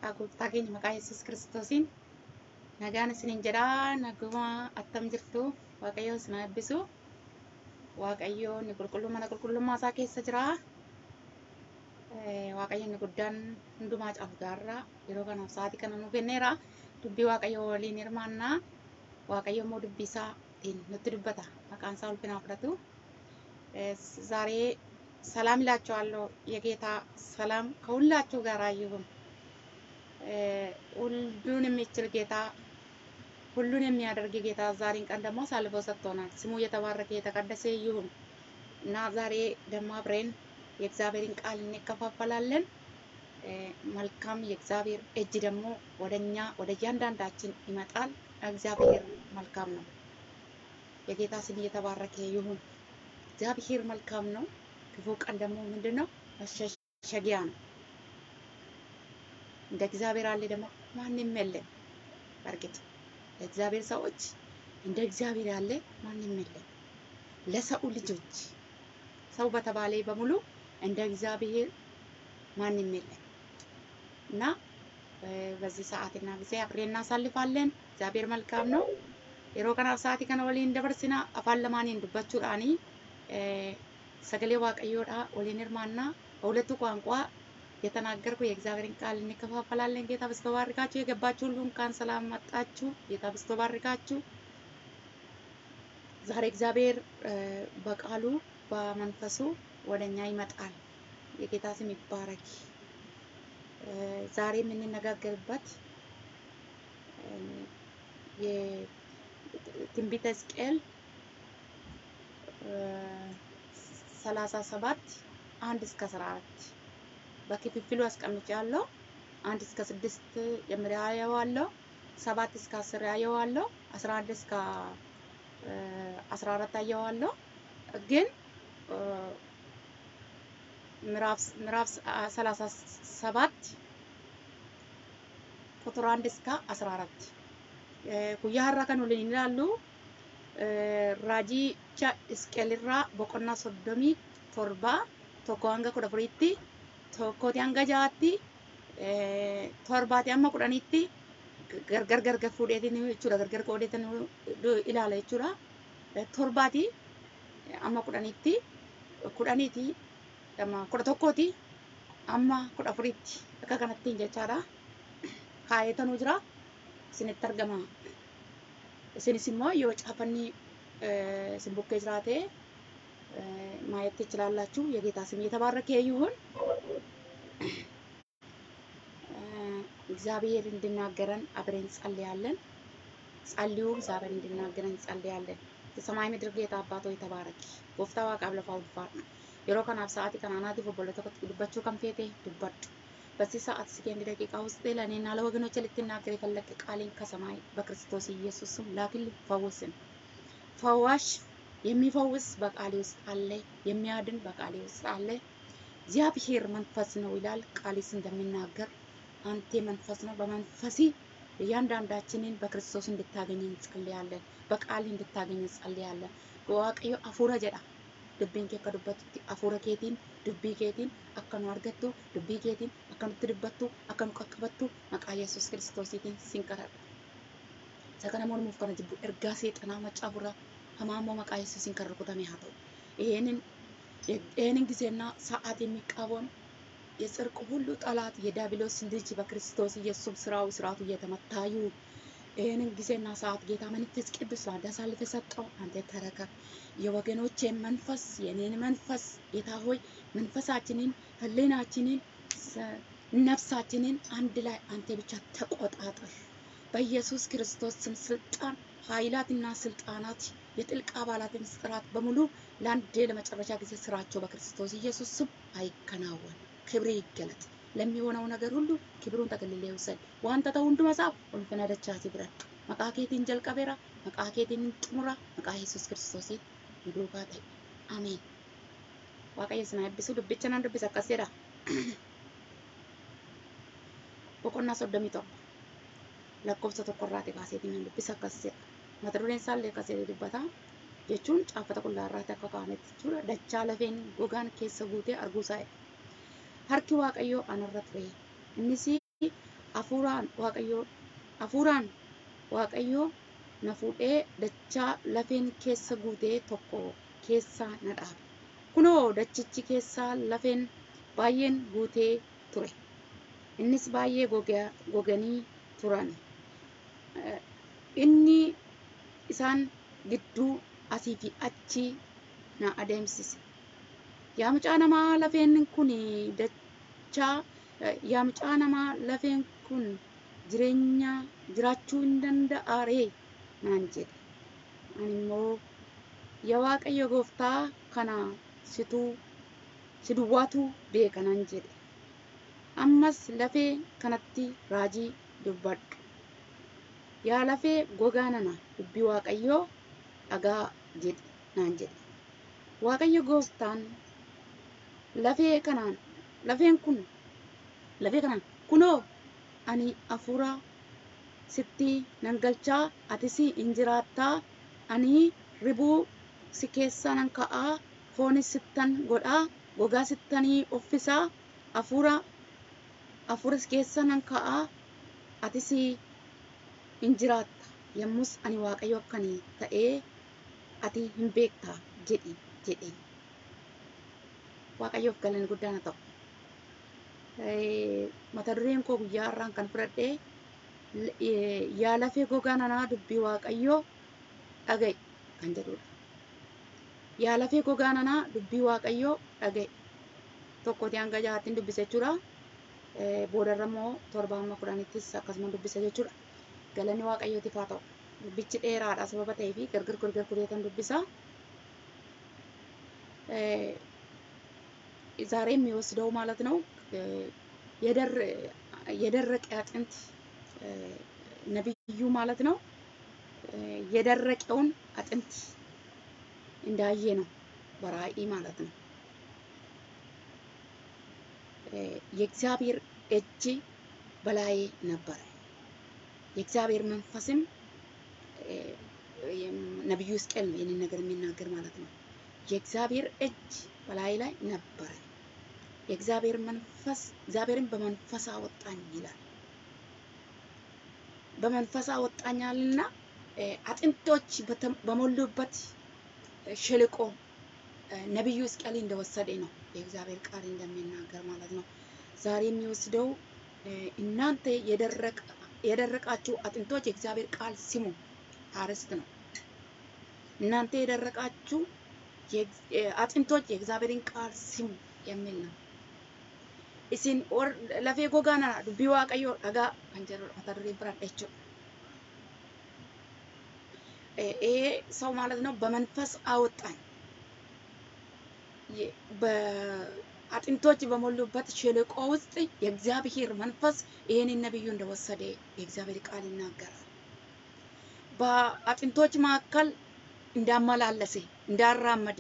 maqaa gooftaa keenya maqaa Yesuus Kiristoosiin nagaan isiniin jedhaa naguma attam jirtu waaqayyo isin haa eebbisu waaqayyo inni qulqulluu mana qulqullummaa isaa keessa jira waaqayyo inni guddaan hundumaa caalu gaarraa yeroo kanaaf sa'aatii kana nu kenneera dubbii waaqayyo waliin hirmaannaa waaqayyo immoo dubbii isaatiin nutti dubbata maqaan isaa ulfinaa fudhatu ዛሬ ሰላም ይላችኋለሁ። የጌታ ሰላም ከሁላችሁ ጋር ይሁን። ሁሉን የሚችል ጌታ ሁሉን የሚያደርግ ጌታ ዛሬን ቀን ደግሞ አሳልፎ ሰጥቶናል። ስሙ የተባረከ የተቀደሰ ይሁን እና ዛሬ ደግሞ አብረን የእግዚአብሔርን ቃል እንከፋፈላለን። መልካም የእግዚአብሔር እጅ ደግሞ ወደኛ ወደ እያንዳንዳችን ይመጣል። እግዚአብሔር መልካም ነው። የጌታ ስም እየተባረከ ይሁን። እግዚአብሔር መልካም ነው። ክፉ ቀን ደግሞ ምንድን ነው? መሸሸጊያ ነው። እንደ እግዚአብሔር አለ ደግሞ ማንም የለም። በእርግጥ ለእግዚአብሔር ሰዎች እንደ እግዚአብሔር ያለ ማንም የለም። ለሰው ልጆች ሰው በተባለ በሙሉ እንደ እግዚአብሔር ማንም የለም እና በዚህ ሰዓትና ጊዜ አብሬ እናሳልፋለን። እግዚአብሔር መልካም ነው። yeroo kanaaf sa'aatii kana waliin dabarsina afaan lamaaniin dubbachuudhaani sagalee waaqayyoodha waliin hirmaannaa በሁለቱ ቋንቋ የተናገርኩ የእግዚአብሔርን ቃል እንከፋፈላለን። ጌታ በስቶ ባርካችሁ። የገባችሁ ሁሉ እንኳን ሰላም መጣችሁ። ጌታ በስቶ ባርካችሁ። ዛሬ እግዚአብሔር በቃሉ በመንፈሱ ወደኛ ይመጣል። የጌታ ስም ይባረክ። ዛሬ የምንነጋገርበት የትንቢተ ሕዝቅኤል ሰላሳ ሰባት አንድ እስከ አስራ አራት በክፍፍሉ አስቀምጫለሁ። አንድ እስከ ስድስት ጀምሬ አየዋለሁ። ሰባት እስከ አስር አየዋለሁ። አስራ አንድ እስከ አስራ አራት አየዋለሁ። ግን ምዕራፍ ሰላሳ ሰባት ቁጥር አንድ እስከ አስራ አራት guyyaa har'aa kan waliin ilaallu raajicha Hisqeelirraa boqonnaa soddomii torba tokko hanga kudha afuriitti tokkooti hanga jahaatti torbaati hamma kudhaniitti gargar gargar fuudheetiin jechuudha gargar qoodeetiin ilaala jechuudha torbaati amma kudhaniitti kudhaniiti kudha tokkooti amma kudha afuriitti akka kanattiin jechaadha kaayetanuu jira isinitti argama isinis immoo yoo caafanni isin bukkee jiraate ማየት ትችላላችሁ። የጌታ ስም የተባረከ ይሁን። እግዚአብሔር እንድናገረን አብረን እንጸልያለን። ጸልዩ። እግዚአብሔር እንድናገረን እንጸልያለን። የሰማይ ምድር ጌታ አባቶ የተባረክ ጎፍታ ዋቃብ ለፋ ውልፋር yeroo kanaaf sa'aatii kana anaatiif obbola tokkotti dubbachuu kan feete dubbadhu. በዚህ ሰዓት ሰከንድ ደቂቃ ውስጥ ለእኔና ለወገኖች ልትናገር የፈለገ ቃሌን ከሰማይ በክርስቶስ ኢየሱስ ስም ላክልኝ። ፈውስን ፈዋሽ የሚፈውስ በቃሌ ውስጥ አለ፣ የሚያድን በቃሌ ውስጥ አለ። እግዚአብሔር መንፈስ ነው ይላል ቃሌስ እንደሚናገር አንተ መንፈስ ነው። በመንፈሲ እያንዳንዳችንን በክርስቶስ እንድታገኝ እንጸልያለን። በቃል እንድታገኝ እንጸልያለን። waaqayyo afuura jedha dubbiin kee akka dubbatutti afuura keetiin dubbii keetiin akka nu argattu dubbii keetiin akka nutti dubbattu akka nu qaqqabattu maqaa yesus kiristoosiitiin sin kadhadha. Isa kana mormuuf kana jibbu ergaa seexanaa maccaa furraa hamaa immoo maqaa yesuusiin kan rukutame haa ta'u. ይህንን ይህንን ጊዜና ሰዓት የሚቃወም የጽድቅ ሁሉ ጠላት የዲያብሎስ ልጅ በክርስቶስ ኢየሱስ ስራው ስርዓቱ እየተመታ ይሁን። ይህንን ጊዜና ሰዓት ጌታ መንፈስ ቅዱስ ለአንተ አሳልፈ ሰጠው። አንተ ተረከብ። የወገኖቼን መንፈስ የኔን መንፈስ ጌታ ሆይ መንፈሳችንን፣ ህሊናችንን፣ ነፍሳችንን አንድ ላይ አንተ ብቻ ተቆጣጠር። በኢየሱስ ክርስቶስ ስም ስልጣን ኃይላትና ስልጣናት የጥልቅ አባላት ምስጢራት በሙሉ ለአንድ ለመጨረሻ ጊዜ ስራቸው በክርስቶስ ኢየሱስ ስም አይከናወን። ክብር ይገለጥ። ለሚሆነው ነገር ሁሉ ክብሩን ጠቅልሌ ውሰድ። ዋንተ ተው ሁንዱ መጻፍ ኡልፍነ ደቻቲ ብረድ መቃ ኬቲን ጀልቀቤራ መቃ ኬቲን ጥሙራ መቃ ኢየሱስ ክርስቶስ ይዱካ ታይ አሜን። waaqayyo isin eebbisu dubbicha nan dubbisa akkas jedha boqonnaa soddomii torba lakkoofsa tokkorraati kaaseetiin nan dubbisa akkas jedha mata dureen isaallee akkas jedhee dubbata jechuun caaffata qullaarraatti akka kaa'ametti jechuudha dachaa lafeen gogaan keessa guutee arguu isaa harki waaqayyoo anarra ture innis hafuuraan waaqayyoo hafuuraan waaqayyoo na fuudhee dachaa lafeen keessa guutee tokko keessa na dhaabe. Kunoo dachichi keessaa lafeen baay'een guutee ture. Innis baay'ee goganii turan. Inni isaan gidduu asii fi achi na adeemsise. Yaa mucaa namaa lafeen kun dachaa yaa mucaa namaa lafeen kun jireenya jiraachuu hin danda'a ree naan jedhe. Ani immoo yaa Waaqayyo gooftaa kana situu si duwwaatu beeka nan jedhe. Ammas lafee kanatti raajii dubbadhu. Yaa lafee gogaa nana dubbii Waaqayyoo dhagaa jedhe naan jedhe. Waaqayyo gooftaan lafee kanaan lafeen kun lafee kanaan kunoo ani hafuura sitti nan galchaa atis hin jiraattaa ani ribuu si keessa nan ka'aa foonis sittan godhaa gogaa sittanii uffisaa hafuura hafuura si keessa nan ka'aa atis hin jiraatta yommus ani waaqayyo akkanii ta'ee ati hin beektaa jedhi jedhe waaqayyoof galanni guddaan ta'u. Mata dureen koo guyyaa har'aan kan fudhadhee yaa lafee gogaa nanaa dubbii waaqayyoo dhaga'i kan jedhudha. Yaa lafee gogaa nanaa dubbii waaqayyoo dhaga'i. Tokkooti hanga jahaattiin dubbisa jechuudha. Boodarra immoo torba amma kudhanittis akkasuma dubbisa jechuudha. Galanni waaqayyootiif haa ta'u. Dubbichi dheeraadha sababa ta'eef gargar gargar kureetan dubbisa. ዛሬ የሚወስደው ማለት ነው የደረቀ አጥንት ነብዩ ማለት ነው የደረቀውን አጥንት እንዳየ ነው በራእይ ማለት ነው። የእግዚአብሔር እጅ በላዬ ነበረ። የእግዚአብሔር መንፈስም ነቢዩ ሕዝቅኤል ነው ይህንን ነገር የሚናገር ማለት ነው። የእግዚአብሔር እጅ በላይ ላይ ነበረ። የእግዚአብሔር መንፈስ እግዚአብሔርን በመንፈስ አወጣኝ ይላል። በመንፈስ አወጣኛልና አጥንቶች በሞሉበት ሸለቆ ነቢዩ ሕዝቅኤል እንደወሰደ ነው የእግዚአብሔር ቃል እንደሚናገር ማለት ነው። ዛሬ የሚወስደው እናንተ የደረቃችሁ አጥንቶች የእግዚአብሔር ቃል ስሙ አርዕስት ነው። እናንተ የደረቃችሁ አጥንቶች የእግዚአብሔርን ቃል ስሙ የሚል ነው። isin lafee gogaa nana dubbii waaqayyoo dhagaa kan jedhudha mata dureen biraan jechuudha. ይሄ ሰው ማለት ነው በመንፈስ አወጣኝ በአጥንቶች በሞሉበት ሸለቆ ውስጥ የእግዚአብሔር መንፈስ ይህንን ነቢዩ እንደወሰደ የእግዚአብሔር ቃል ይናገራል። በአጥንቶች መካከል እንዳመላለሰ እንዳራመደ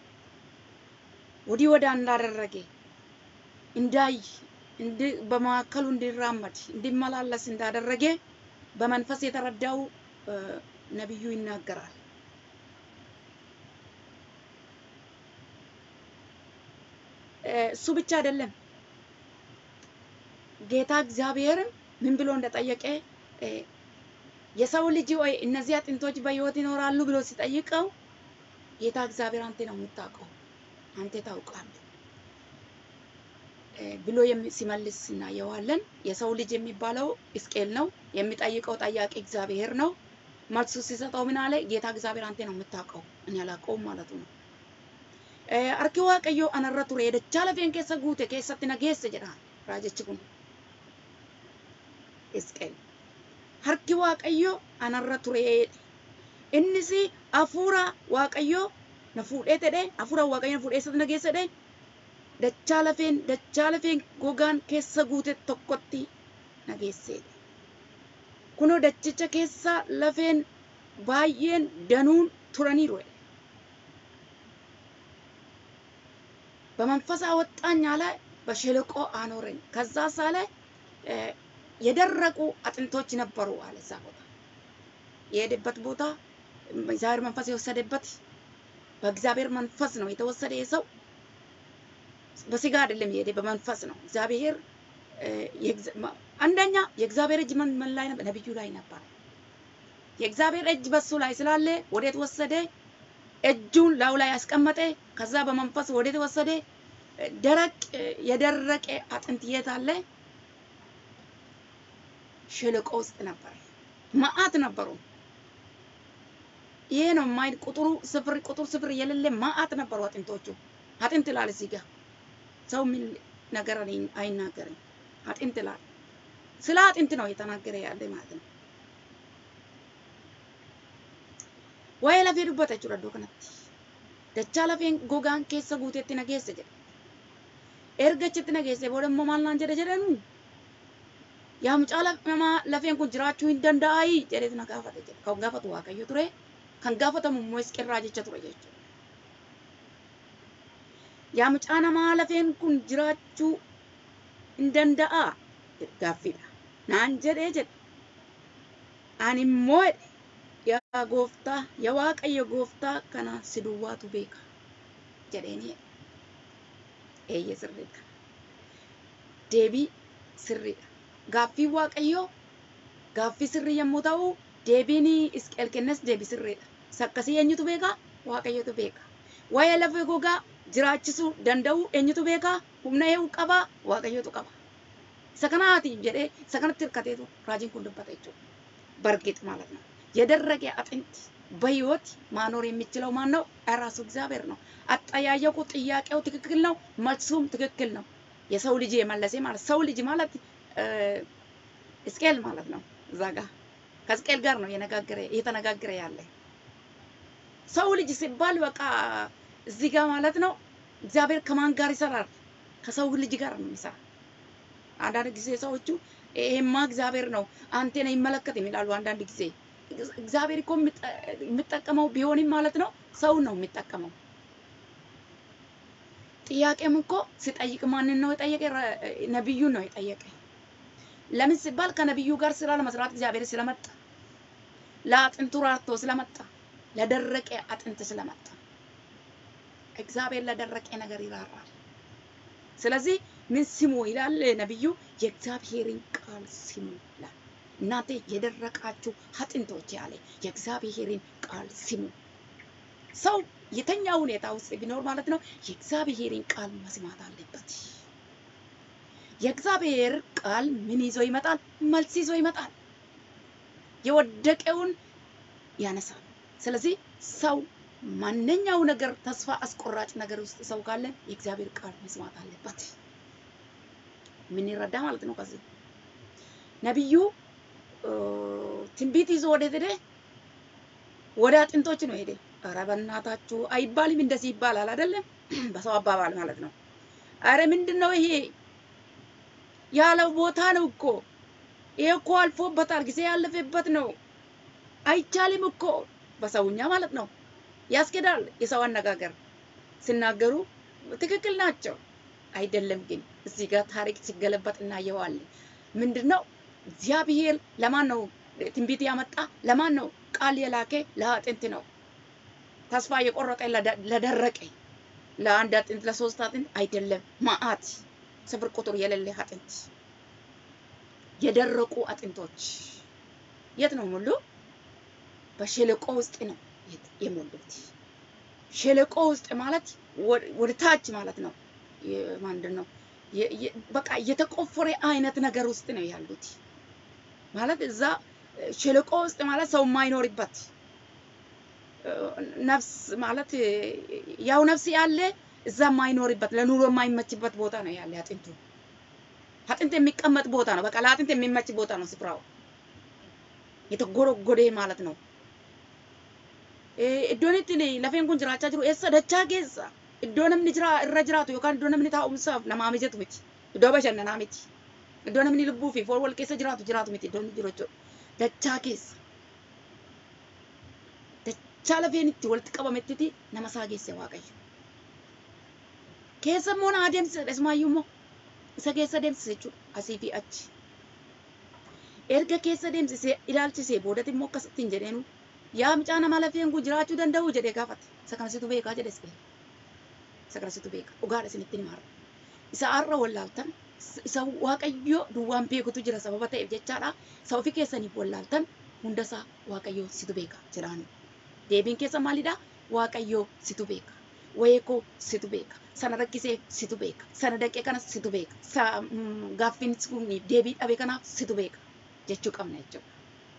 ወዲህ ወዳ እንዳደረገ እንዳይ በመካከሉ እንዲራመድ እንዲመላለስ እንዳደረገ በመንፈስ የተረዳው ነቢዩ ይናገራል። እሱ ብቻ አይደለም፣ ጌታ እግዚአብሔርም ምን ብሎ እንደጠየቀ የሰው ልጅ ወይ እነዚህ አጥንቶች በሕይወት ይኖራሉ ብሎ ሲጠይቀው ጌታ እግዚአብሔር አንተ ነው የምታውቀው፣ አንተ ታውቃለህ ብሎ ሲመልስ እናየዋለን። የሰው ልጅ የሚባለው ሕዝቅኤል ነው። የሚጠይቀው ጠያቂ እግዚአብሔር ነው። መልሱ ሲሰጠው ምን አለ? ጌታ እግዚአብሔር አንተ ነው የምታውቀው፣ እኔ አላውቀውም ማለቱ ነው። አርኪ ዋቀዮ አነረ ቱሬ ደቻ ለፌን ኬሰ ጉቴ ኬሰት ነጌሰ ጀዳ ራጀች ኩን ሕዝቅኤል harki waaqayyo anarra ture innis hafuura waaqayyo na fuudhee jedhe hafuura waaqayyo na fuudhee eessatti na geesse jedhe dachaa lafeen dachaa lafeen gogaan keessa guute tokkotti na geesseedha. Kunoo dachicha keessa lafeen baay'een danuun turaniiru. በመንፈስ አወጣኝ አለ፣ በሸለቆ አኖረኝ። ከዛ ሳለ የደረቁ አጥንቶች ነበሩ አለ። እዛ ቦታ የሄደበት ቦታ እግዚአብሔር መንፈስ የወሰደበት በእግዚአብሔር መንፈስ ነው የተወሰደ። የሰው በስጋ አይደለም የሄደ በመንፈስ ነው። እግዚአብሔር አንደኛ የእግዚአብሔር እጅ ምን ላይ ነበር? ነቢዩ ላይ ነበር። የእግዚአብሔር እጅ በሱ ላይ ስላለ ወዴት ወሰደ? እጁን ላዩ ላይ ያስቀመጠ። ከዛ በመንፈስ ወዴት ወሰደ? ደረቅ የደረቀ አጥንት የት አለ? ሸለቆ ውስጥ ነበር። መዓት ነበሩ። ይሄ ነው ማይ ቁጥሩ ስፍር ቁጥር ስፍር የሌለ መዓት ነበሩ አጥንቶቹ። አጥንት ይላል እዚህ ጋር ሰው ምን ነገር አይናገርም። አጥንት ይላል። ስለ አጥንት ነው የተናገረ ያለ ማለት ነው። waa'ee lafee dubbata jechuudha iddoo kanatti. Dachaa lafeen gogaan keessa guuteetti nageesse jedhe. Erga achitti nageesse booda immoo maal naan jedhe jedhanu yaa mucaa namaa lafeen kun jiraachuu hin danda'ayi jedheetu na gaafate jedhe. Kan gaafatu Waaqayyo ture kan gaafatamu immoo Hisqirraa jecha ture jechuudha. Yaa mucaa namaa lafeen kun jiraachuu hin danda'a gaaffiidha. Naan jedhee jedhe. Ani immoo jedhe yaa gooftaa yaa waaqayyo gooftaa kana si duwwaatu beeka jedheeni eeyye sirriidha deebii sirriidha gaaffii waaqayyoo gaaffii sirrii yommuu ta'u deebiin isqeel kennes deebii sirriidha sakkasii eenyutu beeka waaqayyotu beeka waa'ee lafee gogaa jiraachisuu danda'u eenyutu beeka humna ee'uu qaba waaqayyotu qaba isa kanaatiif jedhee isa kanatti hirkateetu raajiin kun dubbata jechuudha bargix ማለት ነው የደረቀ አጥንት በህይወት ማኖር የሚችለው ማን ነው? ራሱ እግዚአብሔር ነው። አጠያየቁ ጥያቄው ትክክል ነው፣ መልሱም ትክክል ነው። የሰው ልጅ የመለሰ ማለት ሰው ልጅ ማለት እስቄል ማለት ነው። እዛ ጋር ከእስቄል ጋር ነው የነጋገረ እየተነጋገረ ያለ ሰው ልጅ ሲባል በቃ እዚህ ጋር ማለት ነው እግዚአብሔር ከማን ጋር ይሰራል? ከሰው ልጅ ጋር ነው የሚሰራ። አንዳንድ ጊዜ ሰዎቹ ይሄማ እግዚአብሔር ነው አንቴን አይመለከትም ይላሉ። አንዳንድ ጊዜ እግዚአብሔር እኮ የሚጠቀመው ቢሆንም ማለት ነው ሰው ነው የሚጠቀመው። ጥያቄም እኮ ሲጠይቅ ማንን ነው የጠየቀ? ነቢዩን ነው የጠየቀ። ለምን ሲባል ከነቢዩ ጋር ስራ ለመስራት እግዚአብሔር ስለመጣ፣ ለአጥንቱ ራርቶ ስለመጣ፣ ለደረቀ አጥንት ስለመጣ እግዚአብሔር ለደረቀ ነገር ይራራል። ስለዚህ ምን ስሙ ይላል ነቢዩ? የእግዚአብሔርን ቃል ስሙ ይላል። እናንተ የደረቃችሁ አጥንቶች ያለ የእግዚአብሔርን ቃል ስሙ። ሰው የተኛ ሁኔታ ውስጥ ቢኖር ማለት ነው የእግዚአብሔርን ቃል መስማት አለበት። የእግዚአብሔር ቃል ምን ይዞ ይመጣል? መልስ ይዞ ይመጣል። የወደቀውን ያነሳል። ስለዚህ ሰው ማንኛው ነገር ተስፋ አስቆራጭ ነገር ውስጥ ሰው ካለ የእግዚአብሔር ቃል መስማት አለበት። ምን ይረዳ ማለት ነው። ከዚህ ነቢዩ ትንቢት ይዞ ወደ ሄደ ወደ አጥንቶች ነው ሄደ። ኧረ በእናታችሁ አይባልም፣ እንደዚህ ይባላል አይደለም? በሰው አባባል ማለት ነው። ኧረ ምንድን ነው ይሄ? ያለው ቦታ ነው እኮ ይሄ እኮ አልፎበታል፣ ጊዜ ያለፈበት ነው። አይቻልም እኮ በሰውኛ ማለት ነው። ያስኬዳል። የሰው አነጋገር ሲናገሩ ትክክል ናቸው። አይደለም ግን እዚህ ጋር ታሪክ ሲገለበጥ እናየዋለን። ምንድን ነው እግዚአብሔር ለማን ነው ትንቢት ያመጣ? ለማን ነው ቃል የላከ? ለአጥንት ነው። ተስፋ የቆረጠ ለደረቀ፣ ለአንድ አጥንት ለሶስት አጥንት አይደለም። መዓት ስፍር ቁጥር የሌለ አጥንት፣ የደረቁ አጥንቶች የት ነው ሙሉ? በሸለቆ ውስጥ ነው የሞሉት። ሸለቆ ውስጥ ማለት ወደ ታች ማለት ነው። ምንድን ነው በቃ የተቆፈረ አይነት ነገር ውስጥ ነው ያሉት። ማለት እዛ ሸለቆ ውስጥ ማለት ሰው የማይኖርበት ነፍስ ማለት ያው ነፍስ ያለ እዛ የማይኖርበት ለኑሮ የማይመችበት ቦታ ነው ያለ አጥንቱ። አጥንት የሚቀመጥ ቦታ ነው። በቃ ለአጥንት የሚመች ቦታ ነው ስፍራው። የተጎረጎደ ማለት ነው። iddoon itti lafeen kun jiraachaa jiru eessa dachaa keessa iddoo namni jira irra jiraatu yookaan iddoo namni taa'umsaaf namaa mijatu miti iddoo bashannanaa miti iddoo namni lubbuu fi foon wal keessa jiraatu jiraatu miti iddoon jiru jechuudha dachaa keessa dachaa lafeen itti walitti qabamettiti nama isaa geesse waaqayyo keessa immoo na adeemsisa ismaayyuu immoo isa keessa deemsise jechuudha asii fi achi erga keessa deemsisee ilaalchisee boodatti immoo akkasittiin jedheenu yaa mucaa nama lafeen kun jiraachuu danda'u jedhee gaafate. Isa kanasitu beekaa jedhe Isqeel. Isa kanasitu beeka. Dhugaadha isinitti himaa. Isa har'a wallaaltan isa waaqayyo duwwaan beekutu jira sababa ta'eef jechaadha. Isa ofii keessaniif wallaaltan hundasaa waaqayyo situ beeka jedhaani. Deebiin keessa maalidha? Waaqayyo situ beeka. Wayee koo situ beeka. Sana rakkisee situ beeka. Sana daqee kanas situ beeka. Sa gaaffiin kun deebii dhabe kanaaf situ beeka jechuu qabna jechuudha.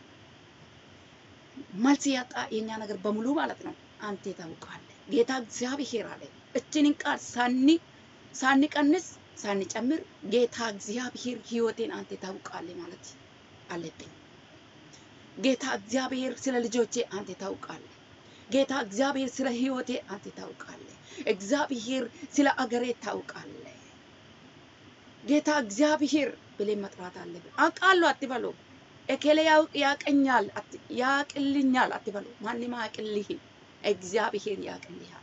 መልስ ያጣ የኛ ነገር በሙሉ ማለት ነው አንተ ታውቃለህ። ጌታ እግዚአብሔር አለ እችንን ቃል ሳኒ ሳንቀንስ ሳንጨምር ጌታ እግዚአብሔር ህይወቴን አንተ ታውቃለህ ማለት አለብኝ። ጌታ እግዚአብሔር ስለ ልጆቼ አንተ ታውቃለህ። ጌታ እግዚአብሔር ስለ ህይወቴ አንተ ታውቃለህ። እግዚአብሔር ስለ አገሬ ታውቃለህ። ጌታ እግዚአብሔር ብለን መጥራት አለብን። አውቃለሁ አትበሉ። እከሌ ያውቅ ያቀኛል አት- ያቅልኛል አትበሉ። ማንም አያቅልህም። እግዚአብሔር ያቅልሃል።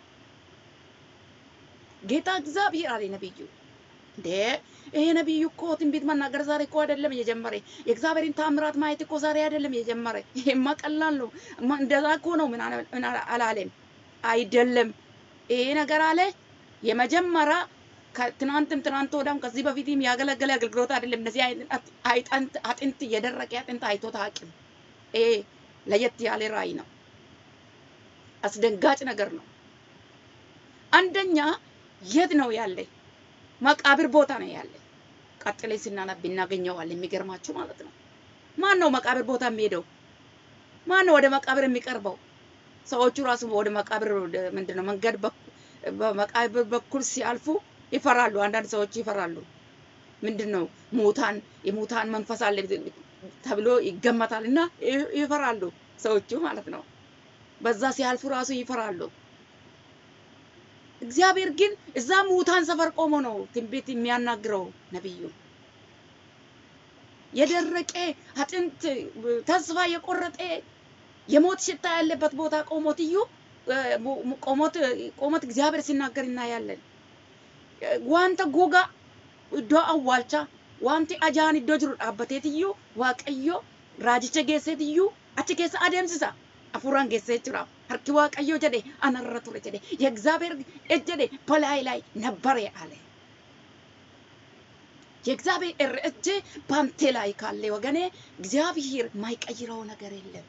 ጌታ እግዚአብሔር አለ ነቢዩ እንዴ ይሄ ነቢዩ እኮ ትንቢት መናገር ዛሬ እኮ አይደለም የጀመረ። የእግዚአብሔርን ታምራት ማየት እኮ ዛሬ አይደለም የጀመረ። ይሄማ ቀላል ነው። ማ- እንደዛ እኮ ነው። ምን አለ- ምን አላ- አላለም? አይደለም። ይሄ ነገር አለ የመጀመሪያ ከትናንትም ትናንት ወዳም ከዚህ በፊትም ያገለገለ አገልግሎት አይደለም። እነዚህ አይነት አይጠንት አጥንት የደረቀ አጥንት አይቶ ታውቅም። ይሄ ለየት ያለ ራእይ ነው። አስደንጋጭ ነገር ነው። አንደኛ የት ነው ያለ? መቃብር ቦታ ነው ያለ። ቀጥሌ ስናነብ እናገኘዋለን። የሚገርማችሁ ማለት ነው። ማን ነው መቃብር ቦታ የሚሄደው? ማን ነው ወደ መቃብር የሚቀርበው? ሰዎቹ ራሱ ወደ መቃብር ወደ- ምንድን ነው መንገድ በኩ- በመቃብር በኩል ሲያልፉ ይፈራሉ። አንዳንድ ሰዎች ይፈራሉ። ምንድን ነው ሙታን የሙታን መንፈስ አለ ተብሎ ይገመታል እና ይ- ይፈራሉ ሰዎቹ ማለት ነው። በዛ ሲያልፉ ራሱ ይፈራሉ። እግዚአብሔር ግን እዛ ሙታን ሰፈር ቆሞ ነው ትንቢት የሚያናግረው ነቢዩ። የደረቀ አጥንት ተስፋ የቆረጠ የሞት ሽታ ያለበት ቦታ ቆሞት እዩ ቆሞት ቆሞት እግዚአብሔር ሲናገር እናያለን። ዋንተ ጎጋ iddoo awwaalchaa wanti ajaan iddoo jiru dhaabbateet iyyuu waaqayyo raajicha geesseet iyyuu achi keessa adeemsisa hafuuraan geessee jechuudha. Harki waaqayyo jedhe anarra ture jedhe የእግዚአብሔር እጅ jedhe በላይ ላይ ነበረ አለ። የእግዚአብሔር እጅ በአንተ ላይ ካለ ወገኔ እግዚአብሔር የማይቀይረው ነገር የለም።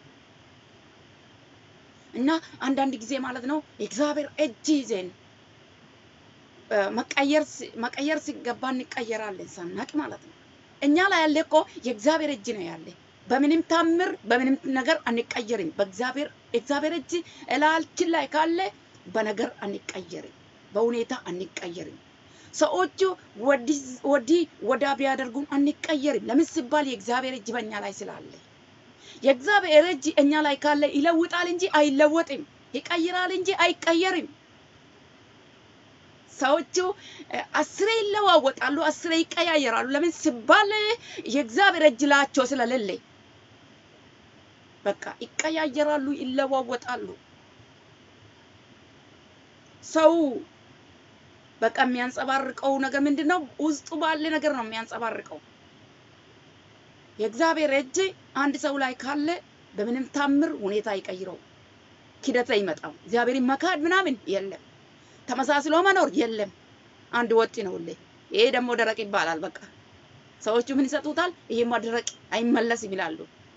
እና አንዳንድ ጊዜ ማለት ነው የእግዚአብሔር እጅ ይዘን እ፣ መቀየር ሲ- መቀየር ሲገባ እንቀየራለን ሳናቅ ማለት ነው። እኛ ላይ ያለ እኮ የእግዚአብሔር እጅ ነው ያለ። በምንም ታምር በምንም ነገር አንቀየርም። በእግዚአብሔር የእግዚአብሔር እጅ እላልችን ላይ ካለ በነገር አንቀየርም፣ በሁኔታ አንቀየርም። ሰዎቹ ወዲህ ወዲህ ወዳ ቢያደርጉን አንቀየርም። ለምን ሲባል የእግዚአብሔር እጅ በእኛ ላይ ስላለ የእግዚአብሔር እጅ እኛ ላይ ካለ ይለውጣል እንጂ አይለወጥም፣ ይቀይራል እንጂ አይቀየርም። ሰዎቹ እ፣ አስሬ ይለዋወጣሉ፣ አስሬ ይቀያየራሉ። ለምን ሲባል የእግዚአብሔር እጅ ላቸው ስለሌለ በቃ ይቀያየራሉ፣ ይለዋወጣሉ። ሰው በቃ የሚያንጸባርቀው ነገር ምንድን ነው? ውስጡ ባለ ነገር ነው የሚያንጸባርቀው። የእግዚአብሔር እጅ አንድ ሰው ላይ ካለ በምንም ታምር ሁኔታ አይቀይረው። ኪደት አይመጣም። እግዚአብሔርን መካድ ምናምን የለም። ተመሳስሎ መኖር የለም። አንድ ወጥ ነው ሁሌ። ይሄ ደግሞ ደረቅ ይባላል። በቃ ሰዎቹ ምን ይሰጡታል? ይሄማ ደረቅ አይመለስም ይላሉ።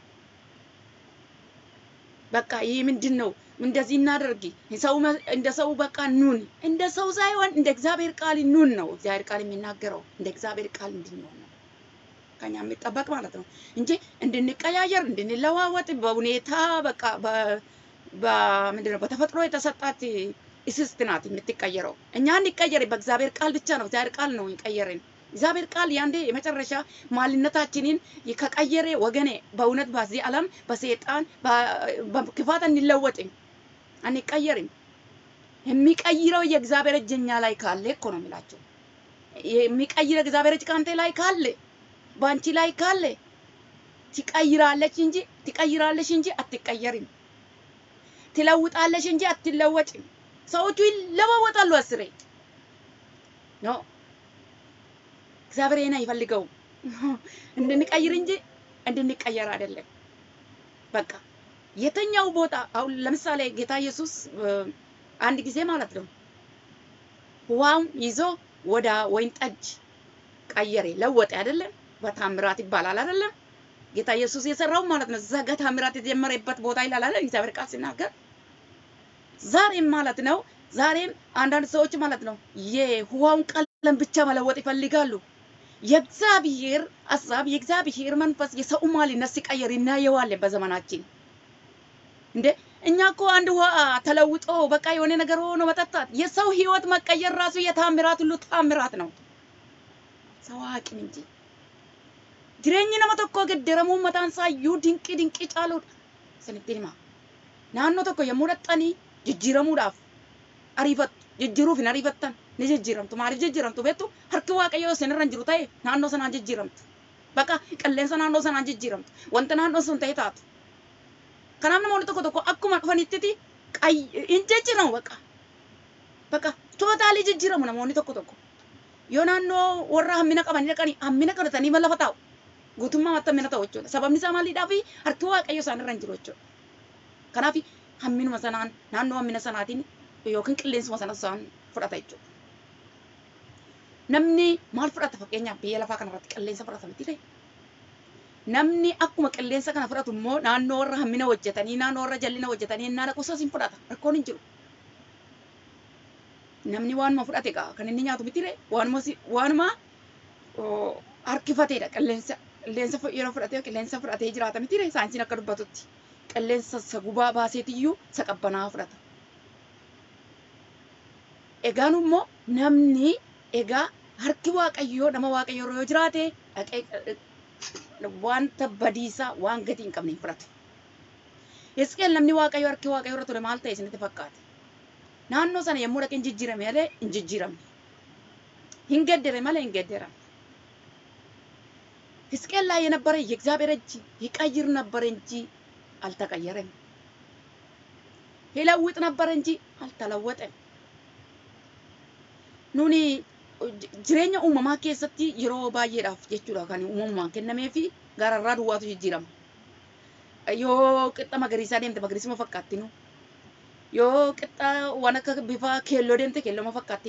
በቃ ይህ ምንድን ነው? እንደዚህ እናደርግ ሰው መ- እንደ ሰው በቃ ኑን፣ እንደ ሰው ሳይሆን እንደ እግዚአብሔር ቃል ኑን ነው እግዚአብሔር ቃል የሚናገረው። እንደ እግዚአብሔር ቃል እንድንሆን ነው ከኛ የሚጠበቅ ማለት ነው እንጂ እንድንቀያየር እንድንለዋወጥ በሁኔታ በቃ በ- በምንድን ነው በተፈጥሮ የተሰጣት እስስት ናት የምትቀየረው። እኛ እንቀየር በእግዚአብሔር ቃል ብቻ ነው። እግዚአብሔር ቃል ነው ይቀየርን። እግዚአብሔር ቃል ያንዴ የመጨረሻ ማንነታችንን ከቀየረ ወገኔ በእውነት በዚህ ዓለም በሰይጣን በ- በክፋት አንለወጥም፣ አንቀየርም። የሚቀይረው የእግዚአብሔር እጅ እኛ ላይ ካለ እኮ ነው የሚላቸው። የሚቀይረው እግዚአብሔር እጅ ከአንተ ላይ ካለ በአንቺ ላይ ካለ ትቀይራለች እንጂ ትቀይራለች እንጂ አትቀየርም። ትለውጣለች እንጂ አትለወጭም። ሰዎቹ ይለዋወጣሉ አስሬ ኖ እግዚአብሔር ይሄን አይፈልገውም። እንድንቀይር እንጂ እንድንቀየር አይደለም። በቃ የተኛው ቦታ አሁን ለምሳሌ ጌታ ኢየሱስ እ፣ አንድ ጊዜ ማለት ነው ውሃውን ይዞ ወደ ወይን ጠጅ ቀየረ፣ ለወጠ አይደለም? በታምራት ይባላል አይደለም? ጌታ ኢየሱስ የሰራው ማለት ነው። እዛ ጋ ታምራት የተጀመረበት ቦታ ይላል አይደል? እግዚአብሔር ቃል ሲናገር ዛሬም ማለት ነው። ዛሬም አንዳንድ ሰዎች ማለት ነው የውሃውን ቀለም ብቻ መለወጥ ይፈልጋሉ። የእግዚአብሔር ሀሳብ የእግዚአብሔር መንፈስ የሰው ማንነት ሲቀየር እናየዋለን በዘመናችን። እንደ እኛ እኮ አንድ ውሃ ተለውጦ በቃ የሆነ ነገር ሆኖ መጠጣት የሰው ህይወት መቀየር ራሱ የታምራት ሁሉ ታምራት ነው። ሰው አቅም እንጂ jireenya nama tokkoo gedderamuu mataan isaa iyyuu dinqii dinqii caaluudha. Isinitti hima. Naannoo tokko yommuu dhaqxanii jijjiiramuudhaaf ariifattu. Jijjiiruuf hin ariifattan ni jijjiiramtu. Maaliif jijjiiramtu beektu? Harki Waaqayyoo isinirra hin jiru ta'e naannoo sanaan jijjiiramtu. Bakka qilleensa naannoo sanaan jijjiiramtu. Wanta naannoo sun ta'e taatu. Kanaaf namoonni tokko tokko akkuma dhufanitti hin jijjiiramu bakka. Bakka tootaalii jijjiiramu namoonni tokko tokko. Yoo naannoo warra hammina qabanii dhaqanii hammina qabatanii ma lafa taa'u. guutummaa wanta hammina ta'u jechuudha. Sababni isaa maaliidhaa fi harki waaqayyo isaan irra hin jiru jechuudha. Kanaaf hamminuma sanaan naannoo hammina sanaatiin yookiin qilleensuma sana isaan fudhata jechuudha. Namni maal fudhata fakkeenyaaf biyya lafaa kanarratti qilleensa fudhata miti ta'e. Namni akkuma qilleensa kana fudhatu immoo naannoo warra hammina hojjetanii naannoo warra jallina hojjetanii innaa dhaqu isas hin fudhata. Rakkoon hin jiru. Namni waanuma fudhate egaa kan inni nyaatu miti ta'e waanuma waanuma harkifateedha qilleensa. qilleensa yeroo fudhatee qilleensa fudhatee jiraata miti ree saayinsiin akka dubbatutti qilleensa isa gubaa baaseetiyyuu isa qabbanaa fudhata. Egaan immoo namni egaa harki waaqayyoo nama waaqayyoo yoo jiraate dhaqee wanta badiisaa waan gatii hin qabne hin fudhatu. Hisqeel namni waaqayyoo harki waaqayyoo irra ture maal ta'e isinitti fakkaate? Naannoo sana yommuu dhaqee hin jijjiirame malee hin jijjiiramne. Hin geddere malee hin gedderamne. ሕዝቅኤል ላይ የነበረ የእግዚአብሔር እጅ ይቀይር ነበር እንጂ አልተቀየረም። ይለውጥ ነበር እንጂ አልተለወጠም። ኑኒ jireenya uumamaa keessatti yeroo baay'eedhaaf jechuudha kan uumamumaan kennamee fi gararraa duwwaatu jijjiirama. Yoo qixa magariisaa deemte magariisuma fakkaatti yoo qixa waan akka bifa keelloo deemte keellooma fakkaatti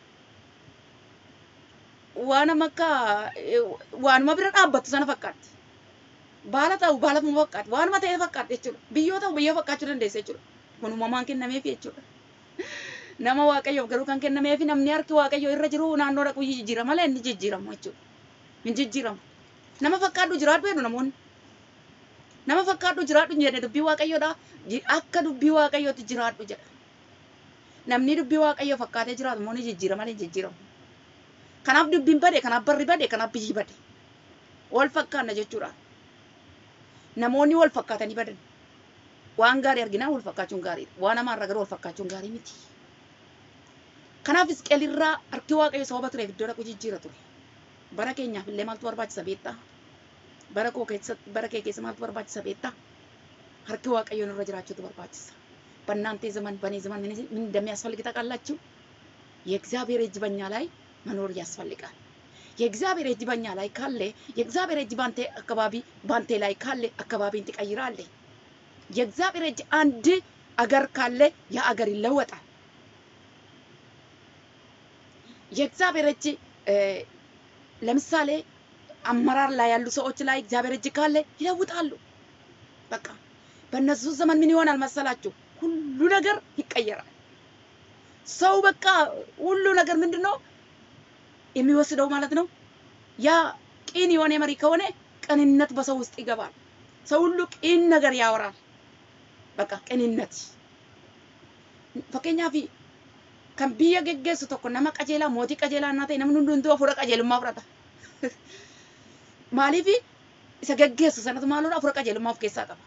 waanuma akka waanuma bira dhaabbattu sana fakkaatti. Baala ta'u baalafuma fakkaatti. Waanuma ta'e fakkaatti jechuudha. Biyyoo ta'u biyyoo fakkaachuu dandeessa jechuudha. Kun uumamaan kennameef jechuudha. Nama waaqayyoof garuu kan kennameef namni harki waaqayyoo irra jiru naannoo dhaqu jijjiirama malee inni jijjiiramu jechuudha. Hin jijjiiramu. Nama fakkaadhu jiraadhu jedhu namoonni. Nama fakkaadhu jiraadhu jedhe dubbii waaqayyoodha. Akka dubbii waaqayyootti jiraadhu jedha. Namni dubbii waaqayyoo fakkaatee jiraatu immoo ni jijjiirama malee hin jijjiiramu. Kanaaf dubbiin bade, kanaaf barri bade, kanaaf biyyi bade. Wal fakkaanna jechuudha. Namoonni wal fakkaatanii badan. Waan gaarii arginaa wal fakkaachuun gaariidha. Waan hamaarra garuu wal fakkaachuun gaarii miti. Kanaaf Hisqeel irraa harki waaqayyo sababa tureef iddoo dhaqu jijjiira ture. Bara keenyaaf illee maaltu barbaachisa beektaa? Bara koo keessatti bara kee keessa maaltu barbaachisa beektaa? Harki waaqayyoon irra jiraachuutu barbaachisa. በእናንተ ዘመን በእኔ ዘመን ምን እንደሚያስፈልግ ታውቃላችሁ? የእግዚአብሔር እጅ በእኛ ላይ መኖር ያስፈልጋል። የእግዚአብሔር እጅ በእኛ ላይ ካለ የእግዚአብሔር እጅ ባንተ አካባቢ ባንተ ላይ ካለ አካባቢን ትቀይራለህ። የእግዚአብሔር እጅ አንድ አገር ካለ ያ አገር ይለወጣል። የእግዚአብሔር እጅ ለምሳሌ አመራር ላይ ያሉ ሰዎች ላይ እግዚአብሔር እጅ ካለ ይለውጣሉ። በቃ በእነሱ ዘመን ምን ይሆናል መሰላችሁ? ሁሉ ነገር ይቀየራል። ሰው በቃ ሁሉ ነገር ምንድን ነው የሚወስደው ማለት ነው። ያ ቂን የሆነ መሪ ከሆነ ቅንነት በሰው ውስጥ ይገባል። ሰው ሁሉ ቂን ነገር ያወራል። በቃ ቅንነት fakkeenyaaf kan biyya geggeessu tokko nama qajeelaa mootii qajeelaa innaa ta'e namni hundumtuu hafuura qajeelummaa fudhata. Maaliif isa geggeessu sanatu maaludha hafuura qajeelummaa of keessaa qaba.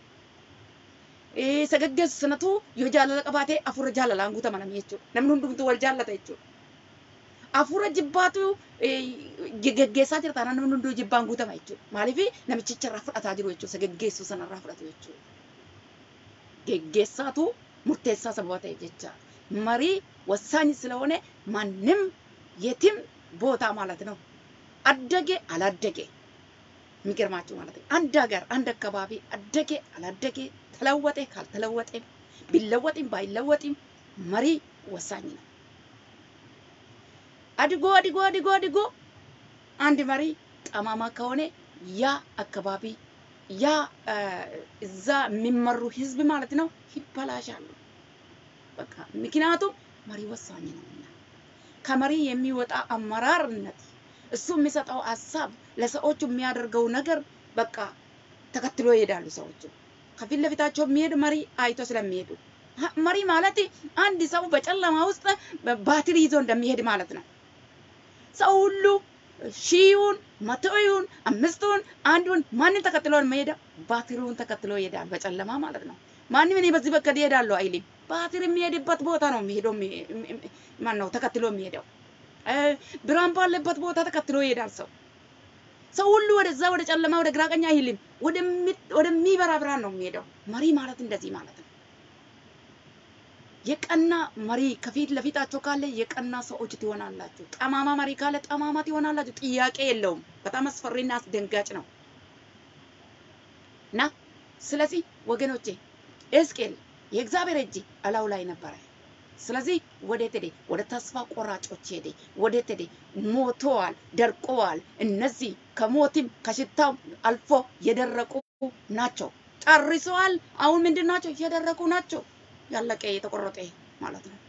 Isa geggeessu sanatu yoo jaalala qabaate hafuura jaalalaan guutamanami jechuudha. Namni hundumtuu wal jaallata jechuudha. Hafuura jibbaatu geggeessaa jira taanaan namni hunduu jibbaan guutama jechuudha. Maaliif namichicha irraa fudhataa jiru jechuudha. Isa geggeessu sanarraa fudhatu jechuudha. Geggeessaatu murteessaa sababa ta'eef jecha መሪ ወሳኝ ስለሆነ ማንም የትም ቦታ ማለት ነው አደገ አላደገ የሚገርማችሁ ማለት ነው አንድ ሀገር አንድ አካባቢ አደገ አላደገ ተለወጠ ካልተለወጠ ቢለወጥም ባይለወጥም መሪ ወሳኝ ነው። አድጎ አድጎ አድጎ አድጎ አንድ መሪ ጠማማ ከሆነ ያ አካባቢ ያ እዛ የሚመሩ ህዝብ ማለት ነው ይበላሻሉ። በቃ ምክንያቱም መሪ ወሳኝ ነውና ከመሪ የሚወጣ አመራርነት እሱ የሚሰጠው ሀሳብ ለሰዎቹ የሚያደርገው ነገር በቃ ተከትሎ ይሄዳሉ። ሰዎቹ ከፊት ለፊታቸው የሚሄድ መሪ አይቶ ስለሚሄዱ መሪ ማለት አንድ ሰው በጨለማ ውስጥ ባትሪ ይዞ እንደሚሄድ ማለት ነው። ሰው ሁሉ ሺውን መቶውን አምስቱን አንዱን ማንን ተከትሎ የሚሄደው ባትሪውን ተከትሎ ይሄዳል። በጨለማ ማለት ነው። ማንም እኔ በዚህ በከድ እሄዳለሁ አይልም። ባትሪ የሚሄድበት ቦታ ነው የሚሄደው። ማን ነው ተከትሎ የሚሄደው? ብርሃን ባለበት ቦታ ተከትሎ ይሄዳል ሰው። ሰው ሁሉ ወደዛ ወደ ጨለማ ወደ ግራ ቀኝ አይልም። ወደሚበራ ብርሃን ነው የሚሄደው። መሪ ማለት እንደዚህ ማለት ነው። የቀና መሪ ከፊት ለፊታቸው ካለ የቀና ሰዎች ትሆናላችሁ። ጠማማ መሪ ካለ ጠማማ ትሆናላችሁ። ጥያቄ የለውም። በጣም አስፈሪና አስደንጋጭ ነው እና ስለዚህ ወገኖቼ ኤስቄል የእግዚአብሔር እጅ እላው ላይ ነበረ። ስለዚህ ወዴት ሄደ? ወደ ተስፋ ቆራጮች ሄደ። ወዴት ሄደ? ሞተዋል፣ ደርቀዋል። እነዚህ ከሞትም ከሽታው አልፎ የደረቁ ናቸው። ጨርሰዋል። አሁን ምንድን ናቸው? የደረቁ ናቸው። ያለቀ የተቆረጠ ማለት ነው።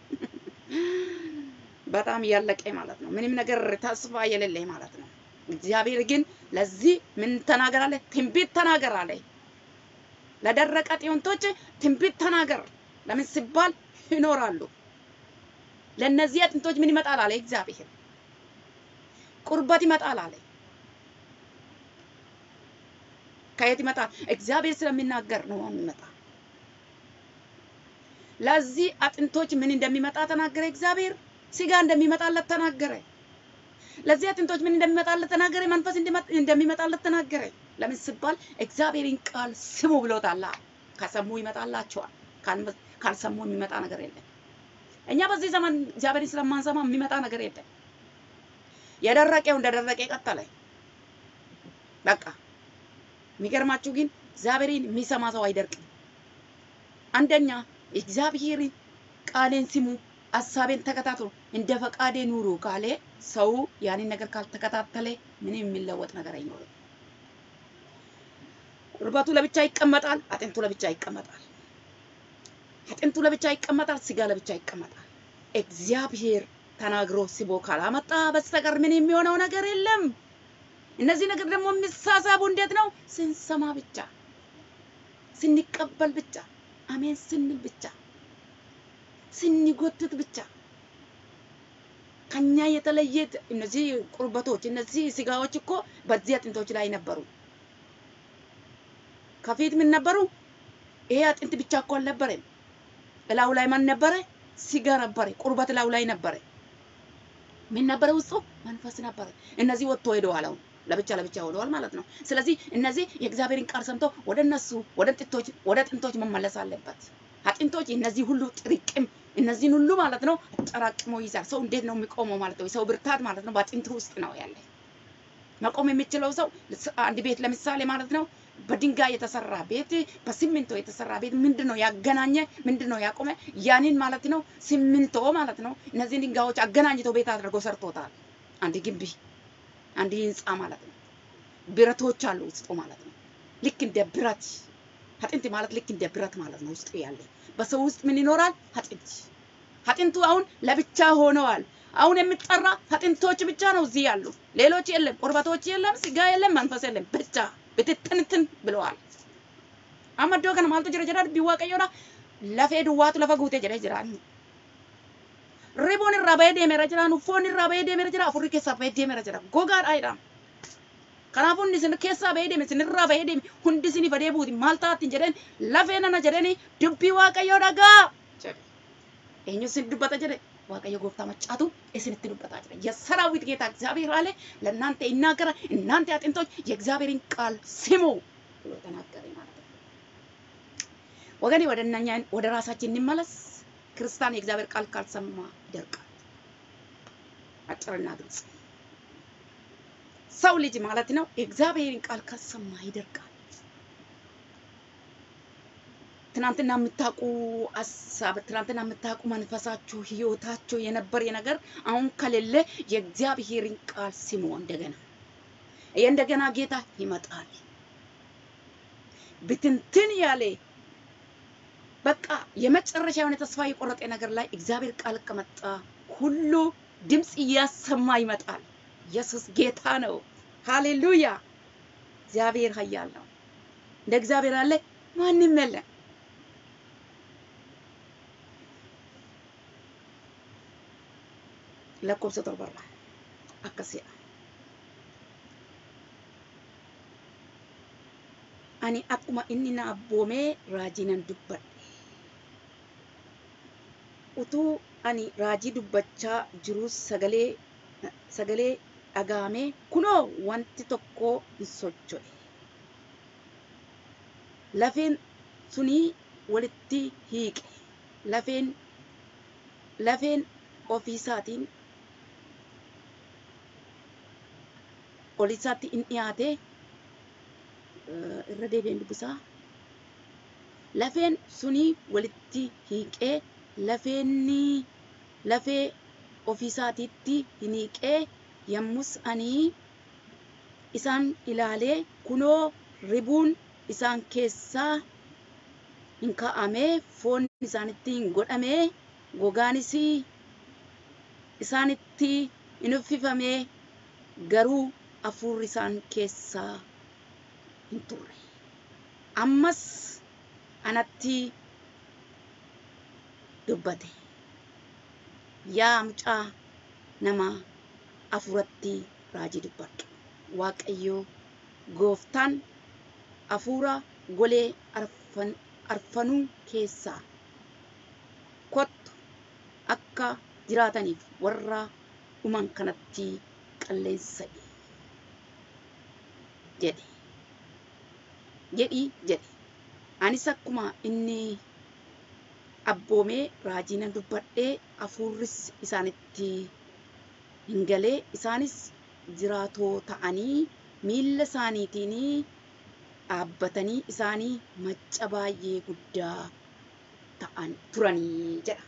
በጣም ያለቀ ማለት ነው። ምንም ነገር ተስፋ የሌለ ማለት ነው። እግዚአብሔር ግን ለዚህ ምን ተናገር አለ? ትንቢት ተናገር አለ። ለደረቀ ጤንቶች ትንቢት ተናገር። ለምን ሲባል ይኖራሉ። ለእነዚህ አጥንቶች ምን ይመጣል አለ እግዚአብሔር። ቁርበት ይመጣል አለ። ከየት ይመጣል? እግዚአብሔር ስለሚናገር ነው የሚመጣ። ለዚህ አጥንቶች ምን እንደሚመጣ ተናገረ እግዚአብሔር። ስጋ እንደሚመጣለት ተናገረ። ለዚህ አጥንቶች ምን እንደሚመጣለት ተናገረ። መንፈስ እንደሚመጣለት ተናገረ። ለምን ሲባል እግዚአብሔርን ቃል ስሙ ብሎታል። ከሰሙ ይመጣላቸዋል። ካልሰሙ የሚመጣ ነገር የለም። እኛ በዚህ ዘመን እግዚአብሔርን ስለማንሰማ የሚመጣ ነገር የለም። የደረቀው እንደደረቀ ቀጠለ። በቃ የሚገርማችሁ ግን እግዚአብሔርን የሚሰማ ሰው አይደርቅም። አንደኛ እግዚአብሔርን ቃሌን ስሙ፣ ሀሳቤን ተከታተሉ፣ እንደ ፈቃዴ ኑሩ ካለ ሰው ያንን ነገር ካልተከታተለ ምንም የሚለወጥ ነገር አይኖርም። ቁርበቱ ለብቻ ይቀመጣል፣ አጥንቱ ለብቻ ይቀመጣል። አጥንቱ ለብቻ ይቀመጣል፣ ስጋ ለብቻ ይቀመጣል። እግዚአብሔር ተናግሮ ስቦ ካላመጣ በስተቀር ምን የሚሆነው ነገር የለም። እነዚህ ነገር ደግሞ የሚሳሳቡ እንዴት ነው? ስንሰማ ብቻ፣ ስንቀበል ብቻ፣ አሜን ስንል ብቻ፣ ስንጎትት ብቻ ከኛ የተለየ እነዚህ ቁርበቶች እነዚህ ስጋዎች እኮ በዚህ አጥንቶች ላይ ነበሩ። ከፊት ምን ነበሩ? ይሄ አጥንት ብቻ እኮ አልነበረም። እላው ላይ ማን ነበረ? ስጋ ነበረ። ቁርበት እላው ላይ ነበረ። ምን ነበረ? ውስጡ መንፈስ ነበረ። እነዚህ ወጥቶ ሄደዋል። አሁን ለብቻ ለብቻ ሆነዋል ማለት ነው። ስለዚህ እነዚህ የእግዚአብሔርን ቃል ሰምተው ወደ እነሱ ወደ ጥንቶች ወደ ጥንቶች መመለስ አለበት። አጥንቶች እነዚህ ሁሉ ጥርቅም እነዚህን ሁሉ ማለት ነው አጠራቅሞ ይዛል። ሰው እንዴት ነው የሚቆመው ማለት ነው? የሰው ብርታት ማለት ነው በአጥንት ውስጥ ነው ያለ። መቆም የሚችለው ሰው አንድ ቤት ለምሳሌ ማለት ነው በድንጋይ የተሰራ ቤት በሲሚንቶ የተሰራ ቤት ምንድን ነው ያገናኘ? ምንድን ነው ያቆመ? ያንን ማለት ነው ሲሚንቶ ማለት ነው እነዚህን ድንጋዮች አገናኝቶ ቤት አድርጎ ሰርቶታል። አንድ ግቢ፣ አንድ ህንፃ ማለት ነው። ብረቶች አሉ ውስጡ ማለት ነው። ልክ እንደ ብረት አጥንት ማለት ልክ እንደ ብረት ማለት ነው ውስጡ ያለ። በሰው ውስጥ ምን ይኖራል? አጥንት። አጥንቱ አሁን ለብቻ ሆነዋል። አሁን የሚጠራ አጥንቶች ብቻ ነው እዚህ ያሉ፣ ሌሎች የለም። ቁርበቶች የለም፣ ስጋ የለም፣ መንፈስ የለም። ብቻ ብትትንትን ብለዋል። አመዶ ከነ ማልቱ ጅረ ጅራ ቢዋቀዮዳ ለፌ ዱዋቱ ለፈ ጉቴ ጅረ ጅራን ሪቦን irraa bahee deemeera jira uffoon irraa bahee deemeera jira afurri keessaa bahee deemeera jira gogaadha jedhama. Kanaafuu inni isin keessaa bahee deeme isin irraa bahee deeme hundi isin fadee buuti maal taattiin jedheen lafee nana jedheen dubbii waaqayyoo dhagaa jedhe. Eenyu isin dubbata jedhe waaqayyo gooftaa maccaatu isinitti dubbataa jira. የሰራዊት ጌታ እግዚአብሔር አለ ለእናንተ ይናገራል። እናንተ አጥንቶች የእግዚአብሔርን ቃል ስሙ ብሎ ተናገረ ማለት ነው። ወገኔ ወደ እነኛ ወደ ራሳችን እንመለስ። ክርስቲያን የእግዚአብሔር ቃል ካልሰማ ይደርቃል። አጭርና ግልጽ ሰው ልጅ ማለት ነው የእግዚአብሔርን ቃል ካልሰማ ይደርቃል። ትናንትና የምታውቁ ሀሳብ፣ ትናንትና የምታውቁ መንፈሳችሁ፣ ህይወታችሁ የነበረ ነገር አሁን ከሌለ የእግዚአብሔርን ቃል ስሙ። እንደገና የእንደገና ጌታ ይመጣል። ብትንትን ያለ በቃ የመጨረሻ የሆነ ተስፋ የቆረጠ ነገር ላይ እግዚአብሔር ቃል ከመጣ ሁሉ ድምፅ እያሰማ ይመጣል። ኢየሱስ ጌታ ነው። ሃሌሉያ! እግዚአብሔር ኃያል ነው። እንደ እግዚአብሔር አለ ማንም የለም። lakkoofsa torbarra akkasiidha. Ani akkuma inni na abboomee raajii nan dubbadhe. Utuu ani raajii dubbachaa jirus sagalee sagalee dhagaamee kunoo wanti tokko hin socho'e. Lafeen sunii walitti hiiqe. Lafeen lafeen ofiisaatiin olisaatti in dhiyaate irra deebi'een dubbisaa lafeen sunii walitti hiiqee lafeenni lafee ofiisaatiitti hin hiiqee yommus ani isaan ilaalee kunoo ribuun isaan keessaa hin kaa'amee foon isaanitti hin godhamee gogaanis isaanitti hin uffifamee garuu hafuurri isaan keessaa hin turre. Ammas anatti dubbate. Yaa mucaa nama hafuuratti raajii dubbadhu. Waaqayyoo gooftaan hafuura golee arfan, arfanuu keessaa kottu akka jiraataniif warra dhuman kanatti qilleensa'e jedhe jedhii jedhe anis akkuma inni abboomee raajii nan dubbadhee hafuurris isaanitti hin galee isaanis jiraatoo ta'anii miilla isaaniitiin dhaabbatanii isaanii macca baay'ee guddaa ta'an turanii jedha.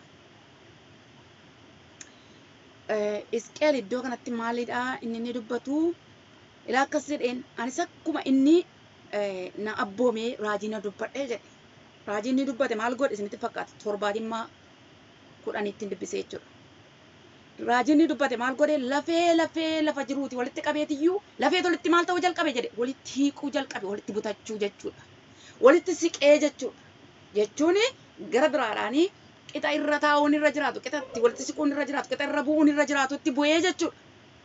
Isqeel iddoo kanatti maalidha inni inni dubbatu ilaa akkas jedheen anis akkuma inni na abboomee raajii na dubbadhee jedhe. Raajii inni dubbate maal godhe isinitti fakkaata torbaatimmaa kudhaniitti dubbisee jechuudha. Raajii inni dubbate maal godhe lafee lafee lafa jiruuti walitti qabeetiyyuu lafee walitti maal ta'uu jalqabe jedhe walitti hiiquu jalqabe walitti butachuu jechuudha. Walitti siqee jechuudha. Jechuun gara biraadhaanii qixa irra taa'uun irra jiraatu, qixatti walitti siquun irra jiraatu, qixa irra bu'uun irra jiraatu itti bu'ee jechuudha.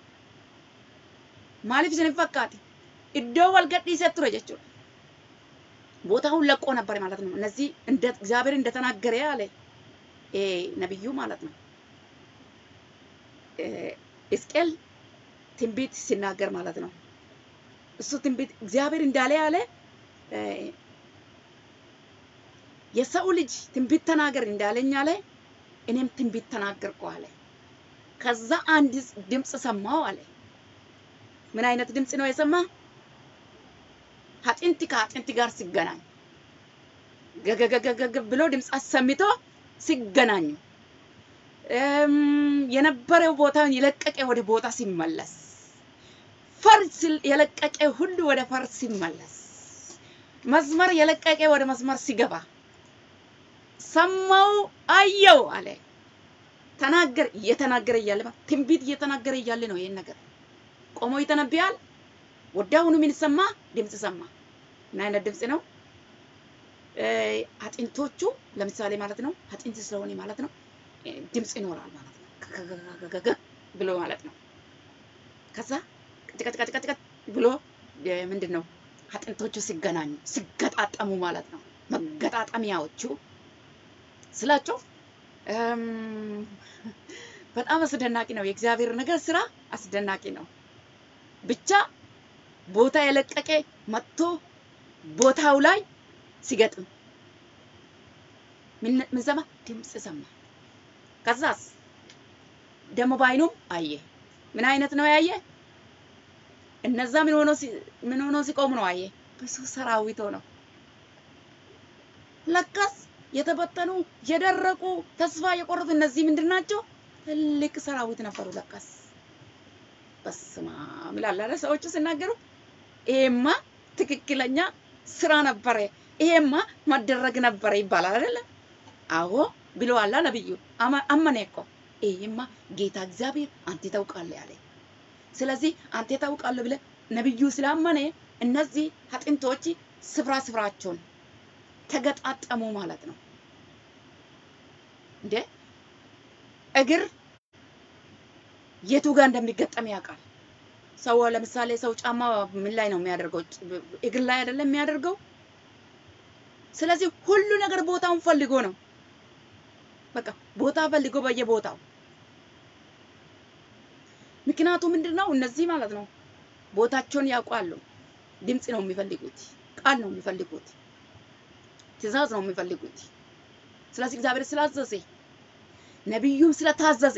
Maaliif isin fakkaate? Iddoo wal gadhiisee ture jechuudha. ቦታውን ለቆ ነበር ማለት ነው። እነዚህ እንደ እግዚአብሔር እንደተናገረ ያለ ነብዩ ማለት ነው። ሕዝቅኤል ትንቢት ሲናገር ማለት ነው። እሱ ትንቢት እግዚአብሔር እንዳለ ያለ የሰው ልጅ ትንቢት ተናገር እንዳለኝ አለ እኔም ትንቢት ተናገርኩ አለ። ከዛ አንድ ድምፅ ሰማው አለ። ምን አይነት ድምፅ ነው የሰማ? አጥንት ከአጥንት ጋር ሲገናኝ ገገገገገ ብሎ ድምፅ አሰምቶ ሲገናኙ የነበረው ቦታውን የለቀቀ ወደ ቦታ ሲመለስ ፈርስ የለቀቀ ሁሉ ወደ ፈርስ ሲመለስ መስመር የለቀቀ ወደ መስመር ሲገባ ሰማው፣ አየው አለ። ተናገር እየተናገረ እያለ ትንቢት እየተናገረ እያለ ነው ይሄን ነገር ቆሞ ይተነብያል። ወዲያውኑ ምን ሰማ? ድምፅ ሰማ። ምን አይነት ድምፅ ነው? አጥንቶቹ ለምሳሌ ማለት ነው አጥንት ስለሆነ ማለት ነው ድምፅ ይኖራል ማለት ነው ከከከከከ ብሎ ማለት ነው። ከዛ ቅጭቀጭቀጭቀጭቀጭ ብሎ ምንድን ነው አጥንቶቹ ሲገናኙ ሲገጣጠሙ ማለት ነው። መገጣጠሚያዎቹ ስላቸው በጣም አስደናቂ ነው። የእግዚአብሔር ነገር ስራ አስደናቂ ነው። ብቻ ቦታ የለቀቀ መጥቶ ቦታው ላይ ሲገጥም ምን ሰማ? ድምፅ ሰማ። ከዛስ ደግሞ በአይኑም አየ። ምን አይነት ነው ያየ? እነዛ ምን ሆኖ ምን ሆኖ ሲቆሙ ነው አየ። ብዙ ሰራዊት ሆነው ለካስ የተበተኑ የደረቁ ተስፋ የቆረጡ እነዚህ ምንድን ናቸው? ትልቅ ሰራዊት ነበሩ ለካስ። በስመ አብ ይላል አይደል? ሰዎቹ ሲናገሩ ይሄማ ትክክለኛ ስራ ነበረ፣ ይሄማ መደረግ ነበረ ይባላል አይደለ? አዎ ብለዋላ ነብዩ። አመ- አመነ እኮ ይሄማ ጌታ እግዚአብሔር አንተ ታውቃለህ ያለ። ስለዚህ አንተ ታውቃለህ ብለህ ነብዩ ስላመነ እነዚህ አጥንቶች ስፍራ ስፍራቸውን ተገጣጠሙ ማለት ነው። እንዴ እግር የቱ ጋር እንደሚገጠም ያውቃል። ሰው ለምሳሌ ሰው ጫማ ምን ላይ ነው የሚያደርገው? ጭ- እግር ላይ አይደለም የሚያደርገው። ስለዚህ ሁሉ ነገር ቦታውን ፈልጎ ነው። በቃ ቦታ ፈልጎ በየቦታው ምክንያቱ ምንድን ነው? እነዚህ ማለት ነው ቦታቸውን ያውቃሉ። ድምፅ ነው የሚፈልጉት፣ ቃል ነው የሚፈልጉት፣ ትእዛዝ ነው የሚፈልጉት። ስለዚህ እግዚአብሔር ስላዘዘ ነቢዩም ስለታዘዘ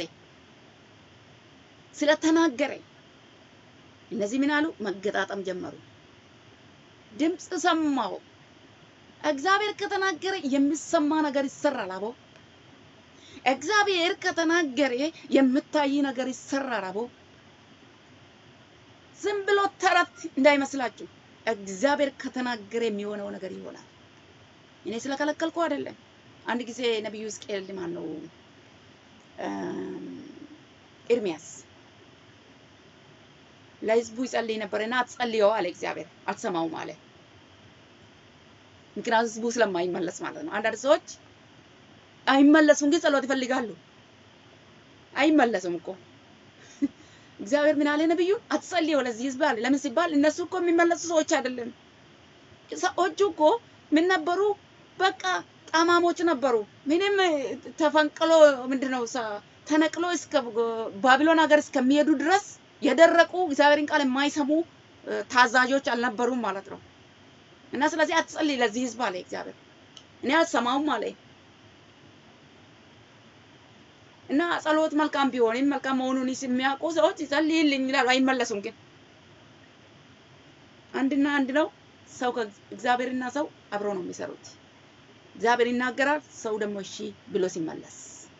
ስለተናገረ እነዚህ ምን አሉ? መገጣጠም ጀመሩ። ድምፅ ሰማው። እግዚአብሔር ከተናገረ የሚሰማ ነገር ይሰራል። አቦ እግዚአብሔር ከተናገረ የምታይ ነገር ይሰራል። አቦ ዝም ብሎ ተረት እንዳይመስላችሁ። እግዚአብሔር ከተናገረ የሚሆነው ነገር ይሆናል። እኔ ስለከለከልኩ አይደለም። አንድ ጊዜ ነቢዩ ሕዝቅኤል ማን ነው ኤርሚያስ ለህዝቡ ይጸልይ ነበርና አትጸልየው አለ እግዚአብሔር። አትሰማውም አለ። ምክንያቱም ህዝቡ ስለማይመለስ ማለት ነው። አንዳንድ ሰዎች አይመለሱም፣ ግን ጸሎት ይፈልጋሉ። አይመለሱም እኮ እግዚአብሔር ምን አለ ነብዩ? አትጸልየው ለዚህ ህዝብ አለ። ለምን ሲባል እነሱ እኮ የሚመለሱ ሰዎች አይደለም። ሰዎቹ እኮ ምን ነበሩ? በቃ ጠማሞች ነበሩ። ምንም ተፈንቅሎ ምንድነው ሰ- ተነቅሎ እስከ ባቢሎን ሀገር እስከሚሄዱ ድረስ የደረቁ እግዚአብሔርን ቃል የማይሰሙ እ፣ ታዛዦች አልነበሩም ማለት ነው። እና ስለዚህ አትጸልይ ለዚህ ህዝብ አለ እግዚአብሔር። እኔ አልሰማውም አለ እና ጸሎት መልካም ቢሆንም መልካም መሆኑን የሚያውቁ ሰዎች ይጸልይልኝ ይላሉ፣ አይመለሱም። ግን አንድና አንድ ነው። ሰው እግዚአብሔርና ሰው አብሮ ነው የሚሰሩት። እግዚአብሔር ይናገራል፣ ሰው ደግሞ እሺ ብሎ ሲመለስ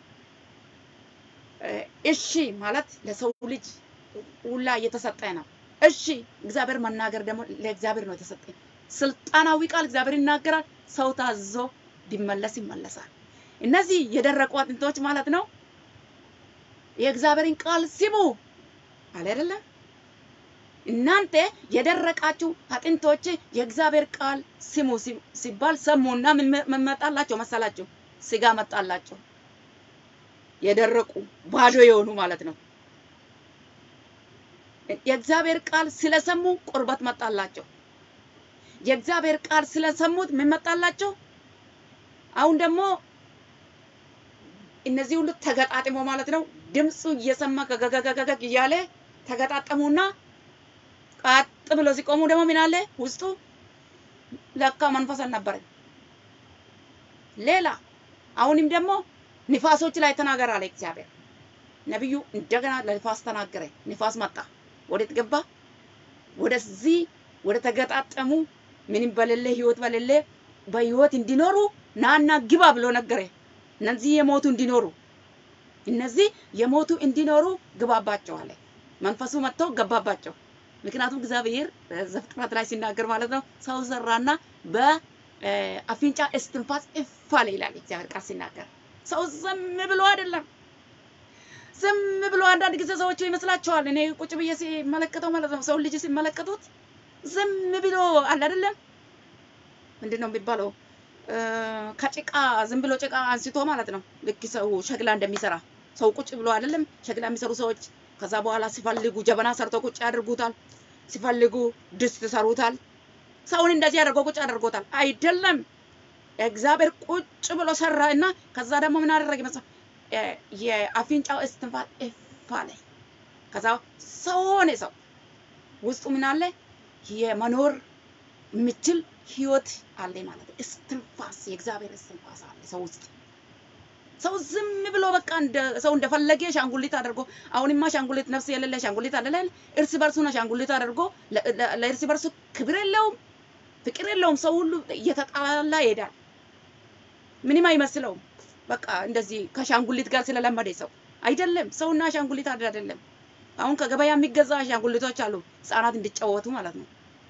እ፣ እሺ ማለት ለሰው ልጅ ሁላ እየተሰጠ ነው። እሺ እግዚአብሔር መናገር ደግሞ ለእግዚአብሔር ነው የተሰጠ። ስልጣናዊ ቃል እግዚአብሔር ይናገራል፣ ሰው ታዞ ቢመለስ ይመለሳል። እነዚህ የደረቁ አጥንቶች ማለት ነው የእግዚአብሔርን ቃል ስሙ አለ አይደለም። እናንተ የደረቃችሁ አጥንቶች የእግዚአብሔር ቃል ስሙ ሲ- ሲባል ሰሙና ምን መ- ምን መጣላቸው መሰላችሁ? ስጋ መጣላቸው። የደረቁ ባዶ የሆኑ ማለት ነው። የእግዚአብሔር ቃል ስለሰሙ ቁርበት መጣላቸው። የእግዚአብሔር ቃል ስለሰሙት ምን መጣላቸው? አሁን ደግሞ እነዚህ ሁሉ ተገጣጥሞ ማለት ነው ድምፁ እየሰማ ገገገገገግ እያለ ተገጣጠሙና ቀጥ ብሎ ሲቆሙ ደግሞ ምን አለ ውስጡ ለካ መንፈስ አልነበረም። ሌላ አሁንም ደግሞ ንፋሶች ላይ ተናገር አለ እግዚአብሔር። ነቢዩ እንደገና ለንፋስ ተናገረ። ንፋስ መጣ። ወዴት ገባ? ወደዚህ ወደ ተገጣጠሙ ምንም በሌለ ህይወት በሌለ በህይወት እንዲኖሩ ናና ግባ ብሎ ነገረ። እነዚህ የሞቱ እንዲኖሩ እነዚህ የሞቱ እንዲኖሩ ግባባቸው አለ። መንፈሱ መጥቶ ገባባቸው። ምክንያቱም እግዚአብሔር ዘፍጥረት ላይ ሲናገር ማለት ነው ሰው ዘራና በአፍንጫ እስትንፋስ እፍ አለ ይላል እግዚአብሔር ቃል ሲናገር። ሰው ዝም ብሎ አይደለም ዝም ብሎ አንዳንድ ጊዜ ሰዎቹ ይመስላቸዋል። እኔ ቁጭ ብዬ ሲመለከተው ማለት ነው ሰው ልጅ ሲመለከቱት ዝም ብሎ አለ አይደለም ምንድን ነው የሚባለው እ፣ ከጭቃ ዝም ብሎ ጭቃ አንስቶ ማለት ነው ልክ ሰው ሸክላ እንደሚሰራ ሰው ቁጭ ብሎ አይደለም ሸክላ የሚሰሩ ሰዎች ከዛ በኋላ ሲፈልጉ ጀበና ሰርቶ ቁጭ ያደርጉታል፣ ሲፈልጉ ድስት ይሰሩታል። ሰውን እንደዚህ አድርገው ቁጭ ያደርጎታል። አይደለም እግዚአብሔር ቁጭ ብሎ ሰራ እና ከዛ ደግሞ ምን አደረገ መሰለህ? እ፣ የአፍንጫው እስትንፋስ እፍ አለ። ከዛ ሰው ሆነ። ሰው ውስጡ ምን አለ? የመኖር የሚችል ህይወት አለ ማለት ነው። እስትንፋስ የእግዚአብሔር እስትንፋስ አለ ሰው ውስጥ። ሰው ዝም ብሎ በቃ እንደ ሰው እንደፈለገ ሻንጉሊት አድርጎ አሁንማ ሻንጉሊት ነፍስ የሌለ ሻንጉሊት አለ አይደል? እርስ በርሱን ሻንጉሊት አድርጎ ለ- ለ- ለእርስ በርሱ ክብር የለውም፣ ፍቅር የለውም። ሰው ሁሉ እየተጣላ ይሄዳል። ምንም አይመስለውም። በቃ እንደዚህ ከሻንጉሊት ጋር ስለለመደ ሰው አይደለም። ሰውና ሻንጉሊት አንድ አይደለም። አሁን ከገበያ የሚገዛ ሻንጉሊቶች አሉ ህጻናት እንዲጫወቱ ማለት ነው።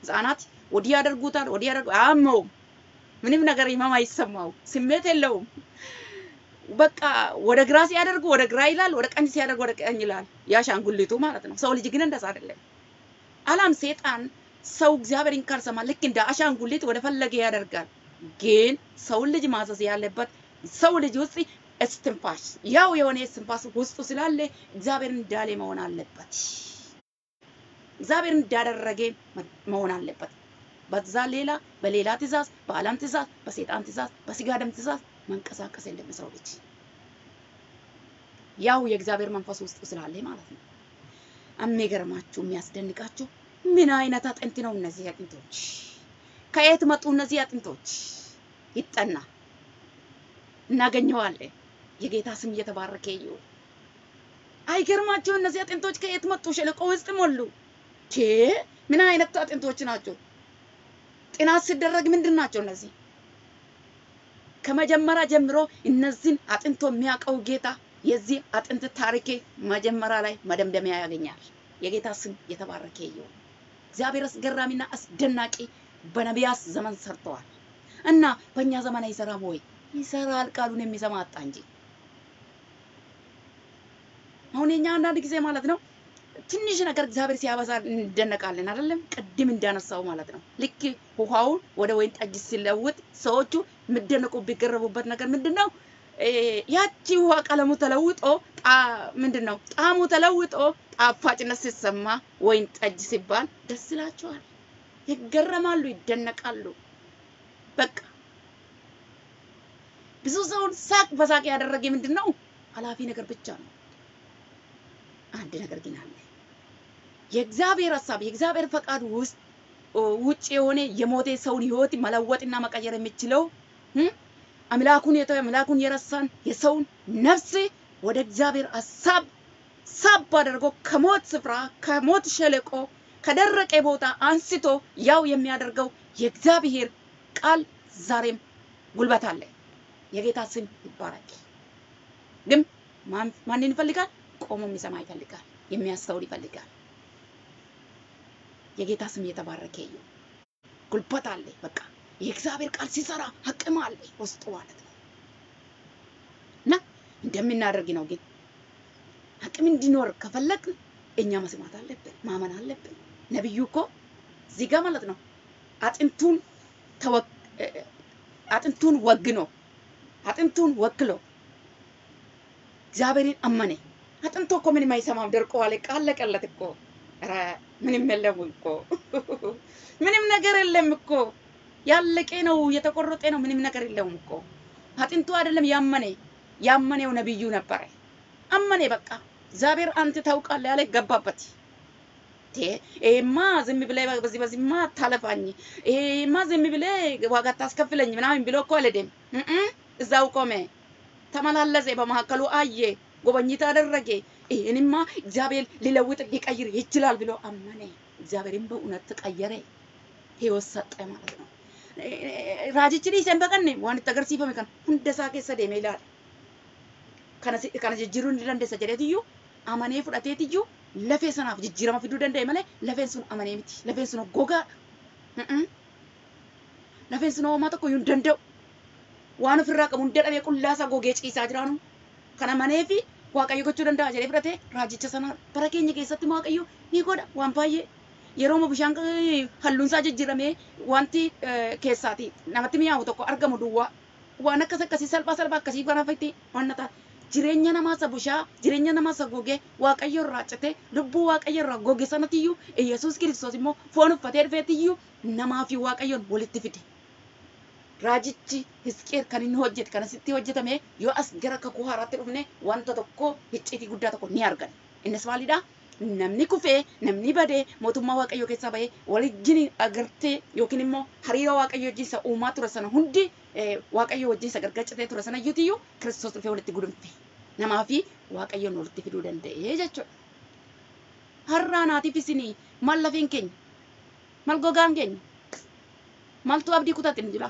ህፃናት ወዲህ ያደርጉታል፣ ወዲህ ያደርጉ አያመውም። ምንም ነገር ህመም አይሰማው፣ ስሜት የለውም። በቃ ወደ ግራ ሲያደርጉ ወደ ግራ ይላል፣ ወደ ቀኝ ሲያደርጉ ወደ ቀኝ ይላል። ያሻንጉሊቱ ማለት ነው። ሰው ልጅ ግን እንደዛ አይደለም። አላም ሴጣን ሰው እግዚአብሔርን ካልሰማ ልክ እንደ አሻንጉሊት ወደ ፈለገ ያደርጋል። ግን ሰውን ልጅ ማዘዝ ያለበት ሰው ልጅ ውስጥ እስትንፋስ ያው የሆነ እስትንፋስ ውስጡ ስላለ እግዚአብሔር እንዳለ መሆን አለበት። እግዚአብሔር እንዳደረገ መሆን አለበት። በዛ ሌላ በሌላ ትእዛዝ፣ በዓለም ትእዛዝ፣ በሴጣን ትእዛዝ፣ በስጋ ደም ትእዛዝ መንቀሳቀስ የለም ሰው ልጅ ያው የእግዚአብሔር መንፈስ ውስጡ ስላለ ማለት ነው። የሚገርማችሁ የሚያስደንቃችሁ ምን አይነት አጥንት ነው እነዚህ አጥንቶች? ከየት መጡ እነዚህ አጥንቶች? ይጠና እናገኘዋለን። የጌታ ስም እየተባረከ ይሁን። አይገርማችሁ እነዚህ አጥንቶች ከየት መጡ? ሸለቆ ውስጥ ሞሉ። ቼ ምን አይነት አጥንቶች ናቸው? ጥናት ሲደረግ ምንድን ናቸው እነዚህ? ከመጀመሪያ ጀምሮ እነዚህን አጥንቶ የሚያውቀው ጌታ የዚህ አጥንት ታሪክ መጀመሪያ ላይ መደምደሚያ ያገኛል። የጌታ ስም የተባረከ ይሁን። እግዚአብሔር አስገራሚና አስደናቂ በነቢያት ዘመን ሰርተዋል እና በእኛ ዘመን አይሰራም ወይ? ይሰራል። ቃሉን የሚሰማ አጣ እንጂ አሁን የኛ አንዳንድ ጊዜ ማለት ነው ትንሽ ነገር እግዚአብሔር ሲያበዛ እንደነቃለን አይደለም? ቅድም እንዳነሳው ማለት ነው። ልክ ውሃውን ወደ ወይን ጠጅ ሲለውጥ ሰዎቹ የሚደነቁ ቢገረቡበት ነገር ምንድን ነው? ያቺ ውሃ ቀለሙ ተለውጦ ምንድን ነው ጣዕሙ ተለውጦ ጣፋጭነት ሲሰማ ወይን ጠጅ ሲባል ደስ ይላቸዋል፣ ይገረማሉ፣ ይደነቃሉ። በቃ ብዙ ሰውን ሳቅ በሳቅ ያደረገ ምንድን ነው? ኃላፊ ነገር ብቻ ነው። አንድ ነገር ግን አለ። የእግዚአብሔር ሀሳብ የእግዚአብሔር ፈቃድ ውስጥ ውጭ የሆነ የሞተ ሰውን ህይወት መለወጥና መቀየር የሚችለው አምላኩን የተወ አምላኩን የረሳን የሰውን ነፍስ ወደ እግዚአብሔር ሀሳብ ሳብ አድርጎ ከሞት ስፍራ ከሞት ሸለቆ ከደረቀ ቦታ አንስቶ ያው የሚያደርገው የእግዚአብሔር ቃል ዛሬም ጉልበት አለ። የጌታ ስም ይባረክ። ግን ማንን ይፈልጋል? ቆሞ የሚሰማ ይፈልጋል። የሚያስተውል ይፈልጋል። የጌታ ስም የተባረከ ይሁን። ጉልበት አለ። በቃ የእግዚአብሔር ቃል ሲሰራ አቅም አለ ውስጡ ማለት ነው። እና እንደምናደርግ ነው። ግን አቅም እንዲኖር ከፈለግ እኛ መስማት አለብን፣ ማመን አለብን። ነቢዩ እኮ እዚህ ጋር ማለት ነው አጥንቱን አጥንቱን ወግኖ አጥንቱን ወክሎ እግዚአብሔርን አመነ። አጥንቶ እኮ ምንም አይሰማም፣ ደርቀዋል። ቃለቀለት እኮ ኧረ ምንም የለም እኮ ምንም ነገር የለም እኮ ያለቀ ነው፣ የተቆረጠ ነው። ምንም ነገር የለውም እኮ አጥንቱ አይደለም ያመነ ያመነው ነብዩ ነበረ። አመነ በቃ እግዚአብሔር አንተ ታውቃለህ ያለ ገባበት። ይሄማ ዝም ብለህ በዚህ በዚህማ ታለፋኝ፣ ይሄማ ዝም ብለህ ዋጋ ታስከፍለኝ ምናምን ብሎ እኮ አልሄደም። እዛው ቆመ፣ ተመላለሰ፣ በመካከሉ አየ፣ ጎበኝት አደረገ። ይህንማ እግዚአብሔር ሊለውጥ ሊቀይር ይችላል ብሎ አመነ። እግዚአብሔርም በእውነት ተቀየረ፣ ህይወት ሰጠ ማለት ነው። raajichi dhiiseen baqanne waan itti agarsiifame kan hunda isaa keessa deemee ilaale. Kana kana jijjiiruu ni dandeessa jedheetiyyuu amanee fudhateetiyyuu lafee sanaaf jijjiirama fiduu danda'e malee lafeen sun amanee miti. Lafeen sun gogaadha. Lafeen sun homaa tokko hin danda'u. Waan ofirraa qabu hunda dhabee qullaasaa gogee ciisaa jiraanu. Kana manee fi Waaqayyo gochuu danda'a jedhee fudhatee raajicha sana bara keenya keessatti Waaqayyo ni godha waan baay'ee. yeroo bishaan halluun isaa jijjiiramee wanti keessaati namatti mi'aawu tokko argamu duwwaa waan akkas akkasii salphaa salphaa akkasii kana fa'itti waan ta'a. Jireenya namaa isa bushaa jireenya namaa isa gogee waaqayyo irraa cite lubbuu waaqayyo irraa goge sanatiyyuu Yesuus kiristoos immoo foon uffatee dhufeetiyyuu namaa fi waaqayyoon walitti fide. Raajichi Hisqeel kan inni hojjete kan asitti hojjetame yoo as gara kakuu haaraatti dhufne wanta tokko icciitii guddaa tokko ni argan. Innis maalidhaa? namni kufee namni badee mootummaa waaqayyoo keessaa bahee walijjin agartee yookiin immoo hariiroo waaqayyo wajjin isa uumaa ture sana hundi waaqayyo wajjin isa gargaacitee ture sana iyyuu kiristoos dhufee walitti gudunfe namaa fi waaqayyoon walitti fiduu danda'ee jechuudha. Har'aa naatiif isinii maal lafeen keenya maal gogaan keenya maaltu abdii kutatin jira.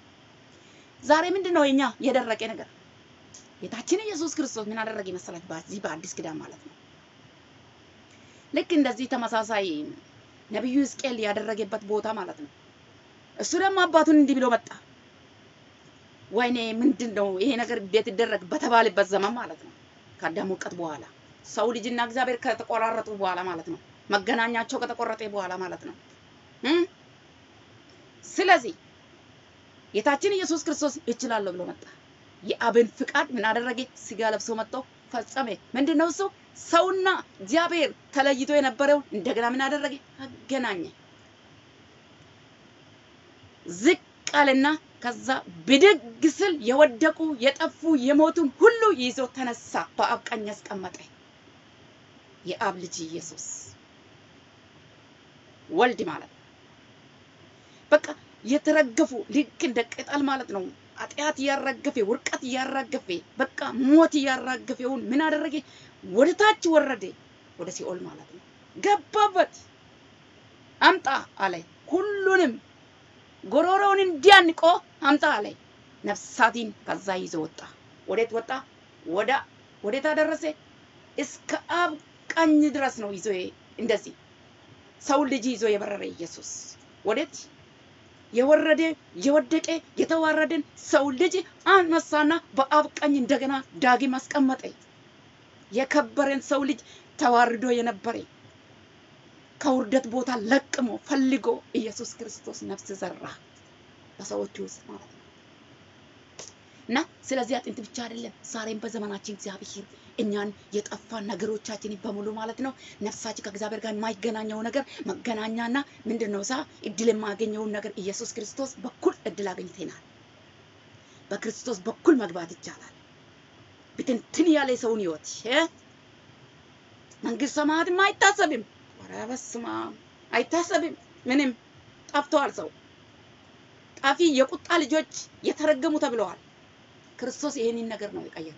ዛሬ ምንድን ነው የኛ የደረቀ ነገር? ጌታችን ኢየሱስ ክርስቶስ ምን አደረገ መሰላችሁ? በዚህ በአዲስ ኪዳን ማለት ነው ልክ እንደዚህ ተመሳሳይ ነቢዩ ሕዝቅኤል ያደረገበት ቦታ ማለት ነው። እሱ ደግሞ አባቱን እንዲህ ብሎ መጣ። ወይኔ ምንድን ነው ይሄ ነገር እንዴት ይደረግ በተባለበት ዘመን ማለት ነው። ከአዳም ውድቀት በኋላ ሰው ልጅና እግዚአብሔር ከተቆራረጡ በኋላ ማለት ነው። መገናኛቸው ከተቆረጠ በኋላ ማለት ነው። እም? ስለዚህ ጌታችን ኢየሱስ ክርስቶስ እችላለሁ ብሎ መጣ። የአብን ፍቃድ ምን አደረገ? ስጋ ለብሶ መጥቶ ፈጸመ። ምንድን ነው እሱ? ሰውና እግዚአብሔር ተለይቶ የነበረውን እንደገና ምን አደረገ? አገናኘ። ዝቅ አለና ከዛ ብድግ ስል የወደቁ የጠፉ የሞቱን ሁሉ ይዞ ተነሳ፣ በአብ ቀኝ ያስቀመጠ የአብ ልጅ ኢየሱስ ወልድ ማለት ነው። በቃ የተረገፉ ልክ እንደ ቅጠል ማለት ነው። ኃጢአት እያራገፈ ውርቀት እያራገፈ በቃ ሞት እያራገፈውን ምን አደረገ? ወደ ታች ወረደ፣ ወደ ሲኦል ማለት ነው። ገባበት። አምጣ አለ። ሁሉንም ጎሮሮውን እንዲያንቆ አምጣ አለ። ነፍሳቲን ከዛ ይዞ ወጣ። ወዴት ወጣ? ወደ ወዴት አደረሰ? እስከ አብ ቀኝ ድረስ ነው ይዞ እንደዚህ ሰው ልጅ ይዞ የበረረ ኢየሱስ ወዴት የወረደ የወደቀ የተዋረደን ሰው ልጅ አነሳና በአብ ቀኝ እንደገና ዳግም አስቀመጠ። የከበረን ሰው ልጅ ተዋርዶ የነበረ ከውርደት ቦታ ለቅሞ ፈልጎ ኢየሱስ ክርስቶስ ነፍስ ዘራ በሰዎች ውስጥ ማለት ነው። እና ስለዚህ አጥንት ብቻ አይደለም፣ ዛሬም በዘመናችን እግዚአብሔር እኛን የጠፋን ነገሮቻችን በሙሉ ማለት ነው ነፍሳችን ከእግዚአብሔር ጋር የማይገናኘው ነገር መገናኛና ምንድን ነው ሳ እድል የማገኘውን ነገር ኢየሱስ ክርስቶስ በኩል እድል አገኝተናል። በክርስቶስ በኩል መግባት ይቻላል። ብትንትን ያለ የሰውን ህይወት እ መንግስት ሰማያትም አይታሰብም። ኧረ በስመ አብ አይታሰብም። ምንም ጠፍተዋል። ሰው ጠፊ የቁጣ ልጆች የተረገሙ ተብለዋል። ክርስቶስ ይሄንን ነገር ነው የቀየረው።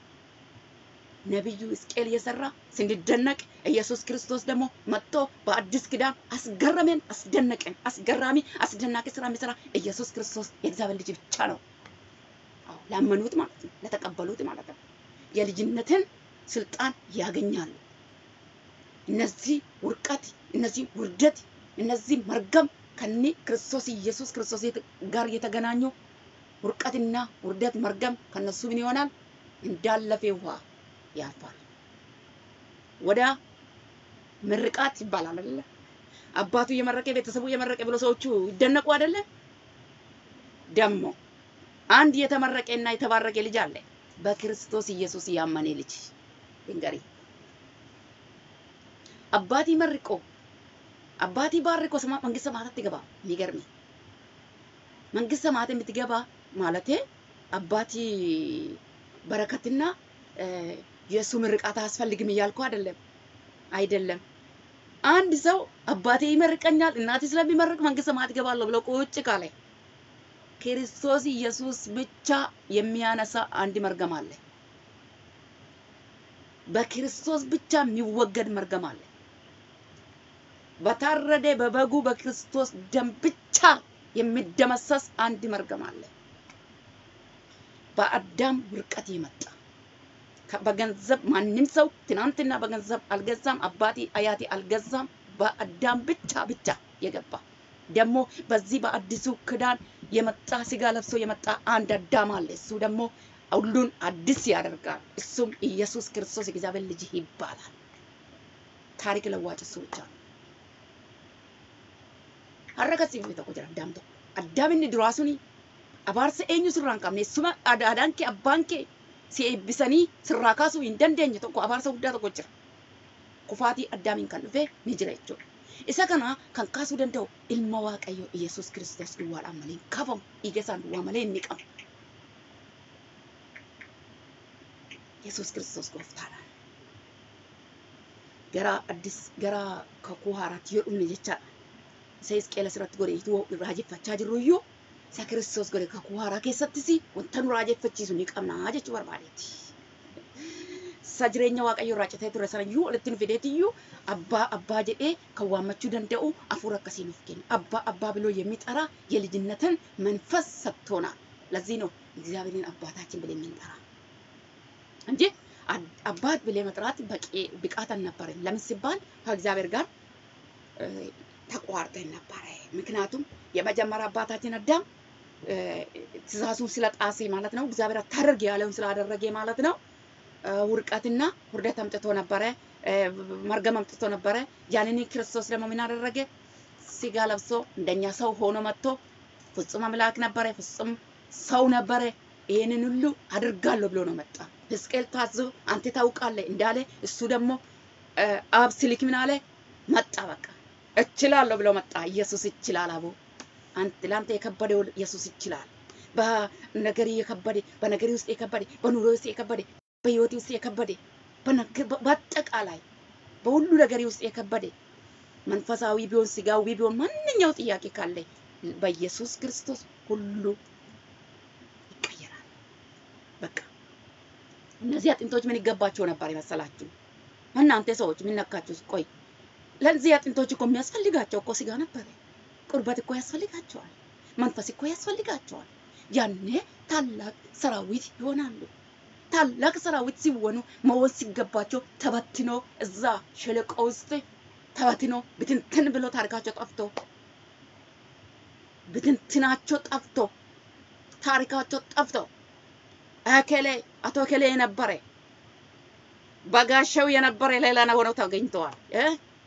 ነቢዩ ሕዝቅኤል እየሰራ ስንደነቅ ኢየሱስ ክርስቶስ ደግሞ መጥቶ በአዲስ ኪዳን አስገረመን፣ አስደነቀን። አስገራሚ አስደናቂ ስራ የሚሰራ ኢየሱስ ክርስቶስ የእግዚአብሔር ልጅ ብቻ ነው። አዎ ላመኑት ማለት ነው፣ ለተቀበሉት ማለት ነው። የልጅነትን ስልጣን ያገኛሉ። እነዚህ ውርቀት፣ እነዚህ ውርደት፣ እነዚህ መርገም ከኒ ክርስቶስ ኢየሱስ ክርስቶስ ጋር የተገናኙ ውርቀትና ውርደት መርገም ከነሱ ምን ይሆናል? እንዳለፈ ውሃ ያልፋል። ወደ ምርቃት ይባላል አይደለ? አባቱ እየመረቀ ቤተሰቡ እየመረቀ ብሎ ሰዎቹ ይደነቁ አይደለ? ደግሞ አንድ የተመረቀና የተባረቀ ልጅ አለ፣ በክርስቶስ ኢየሱስ ያመነ ልጅ እንገሪ አባቲ መርቆ አባቲ ባርኮ ሰማ መንግስተ ሰማያት ትገባ። የሚገርም መንግስተ ሰማያት የምትገባ ማለቴ አባቲ በረከትና የእሱ ምርቃት አያስፈልግም እያልኩ አይደለም፣ አይደለም። አንድ ሰው አባቴ ይመርቀኛል እናቴ ስለሚመርቅ መንግስተ ሰማያት እገባለሁ ብሎ ቁጭ ካለ ክርስቶስ ኢየሱስ ብቻ የሚያነሳ አንድ መርገም አለ። በክርስቶስ ብቻ የሚወገድ መርገም አለ። በታረደ በበጉ በክርስቶስ ደም ብቻ የሚደመሰስ አንድ መርገም አለ። በአዳም ውርቀት የመጣ በገንዘብ ማንም ሰው ትናንትና በገንዘብ አልገዛም፣ አባቴ አያቴ አልገዛም። በአዳም ብቻ ብቻ የገባ ደግሞ በዚህ በአዲሱ ክዳን የመጣ ስጋ ለብሶ የመጣ አንድ አዳም አለ። እሱ ደግሞ ሁሉን አዲስ ያደርጋል። እሱም ኢየሱስ ክርስቶስ የእግዚአብሔር ልጅ ይባላል። ታሪክ ለዋጭ እሱ ብቻ ነው። harrakasi fi tokko jira addaam tokko addaam inni duraa suni abaarsa eenyu sirraa hin qabne suma aadaan kee abbaan kee si eebbisanii sirraa kaasuu hin dandeenye tokko abaarsa guddaa tokko jira kufaatii addaamiin kan dhufe ni jira jechuudha. Isa kana kan kaasuu danda'u ilma waaqayyoo Iyesuus Kiristoos duwwaadhaan malee hin kaafamu dhiiga isaan duwwaa malee hin niqamu. Yesuus Kiristoos gooftaadha. Gara addis gara kakuu haaraatti yoo dhumne jechaadha. isa Hisqeel asirratti godhe ituu raajeffachaa jirru iyyuu isa Kiristoos godhe kakuu haaraa keessattis wanta nu raajeffachiisu ni qabna jechuu barbaadeeti. Isa jireenya Waaqayyoo irraa citee ture sana iyyuu walitti nu fideeti iyyuu abbaa abbaa jedhee kan waammachuu danda'u hafuura akkasii nuuf kenna. አባ አባ ብሎ የሚጠራ የልጅነትን መንፈስ ሰጥቶናል። ለዚህ ነው እግዚአብሔርን አባታችን ብለን የምንጠራ እንጂ አባት ብለን መጥራት በቂ ብቃት አልነበረም። ለምን ሲባል ከእግዚአብሔር ጋር ተቋርጠን ነበረ። ምክንያቱም የመጀመሪያ አባታችን አዳም እ፣ ትእዛዙን ስለጣሴ ማለት ነው። እግዚአብሔር አታደርግ ያለውን ስላደረገ ማለት ነው። እ፣ ውድቀትና ውርደት አምጥቶ ነበረ፣ እ፣ መርገም አምጥቶ ነበረ። ያንን ክርስቶስ ደግሞ ምን አደረገ? ስጋ ለብሶ እንደኛ ሰው ሆኖ መጥቶ ፍጹም አምላክ ነበረ፣ ፍጹም ሰው ነበረ። ይህንን ሁሉ አድርጋለሁ ብሎ ነው መጣ። ሕዝቅኤል ታዞ አንተ ታውቃለህ እንዳለ እሱ ደግሞ እ፣ አብ ሲልክ ምን አለ? መጣ። በቃ እችላለሁ ብሎ መጣ። ኢየሱስ ይችላል አቡ አንተ ለአንተ የከበደው ኢየሱስ ይችላል። በነገር የከበደ በነገር ውስጥ የከበደ በኑሮ ውስጥ የከበደ በህይወት ውስጥ የከበደ በነገ- በአጠቃላይ በሁሉ ነገር ውስጥ የከበደ መንፈሳዊ ቢሆን ስጋዊ ቢሆን ማንኛው ጥያቄ ካለ በኢየሱስ ክርስቶስ ሁሉ ይቀየራል። በቃ እነዚህ አጥንቶች ምን ይገባቸው ነበር የመሰላችሁ? እናንተ ሰዎች ምን ነካችሁ? ቆይ ለዚህ አጥንቶች እኮ የሚያስፈልጋቸው እኮ ስጋ ነበረ። ቁርበት እኮ ያስፈልጋቸዋል። መንፈስ እኮ ያስፈልጋቸዋል። ያኔ ታላቅ ሰራዊት ይሆናሉ። ታላቅ ሰራዊት ሲሆኑ መሆን ሲገባቸው ተበትኖ እዛ ሸለቆ ውስጥ ተበትኖ ብትንትን ብሎ ታሪካቸው ጠፍቶ ብትንትናቸው ጠፍቶ ታሪካቸው ጠፍቶ እከሌ አቶ እከሌ የነበረ በጋሻው የነበረ ሌላ ነው ሆነው ተገኝተዋል እ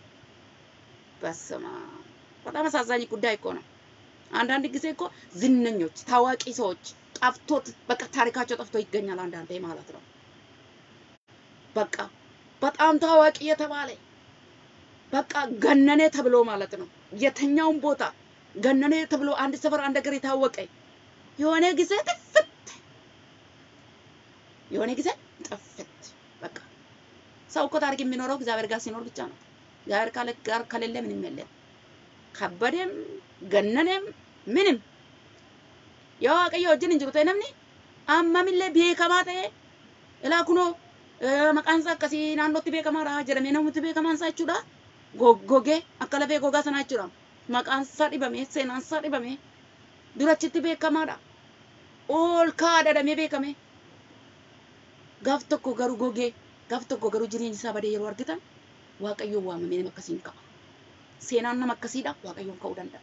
በስመ አብ በጣም አሳዛኝ ጉዳይ እኮ ነው። አንዳንድ ጊዜ እኮ ዝነኞች ታዋቂ ሰዎች ጠፍቶት በቃ ታሪካቸው ጠፍቶ ይገኛል። አንዳንዴ ማለት ነው በቃ በጣም ታዋቂ የተባለ በቃ ገነኔ ተብሎ ማለት ነው የተኛውን ቦታ ገነኔ ተብሎ አንድ ሰፈር አንድ ሀገር የታወቀ የሆነ ጊዜ ጥፍት የሆነ ጊዜ ጥፍት በቃ ሰው እኮ ታሪክ የሚኖረው እግዚአብሔር ጋር ሲኖር ብቻ ነው። እግዚአብሔር ካለ ጋር ከሌለ ምንም የለም። ከበደም ገነነም ምንም የዋቀየ wajjin hin jiru ta'e namni ammamillee beekamaa ta'e ilaa kunoo maqaan isaa akkasii naannootti beekamaadha jedhamee namooti beekamaan isaa jechuudha. Goggogee akka lafee gogaa sanaa jechuudha. Maqaan isaa dhibame seenaan isaa dhibame durachitti beekamaadha. Ol kaa'aa dhadhamee beekame. Gaaf tokko garuu gogee gaaf tokko garuu jireenyi isaa badee yeroo argitan waaqayyoon waamamee nama akkasiin ka'a. Seenaan nama akkasiidha waaqayyoon ka'uu danda'a.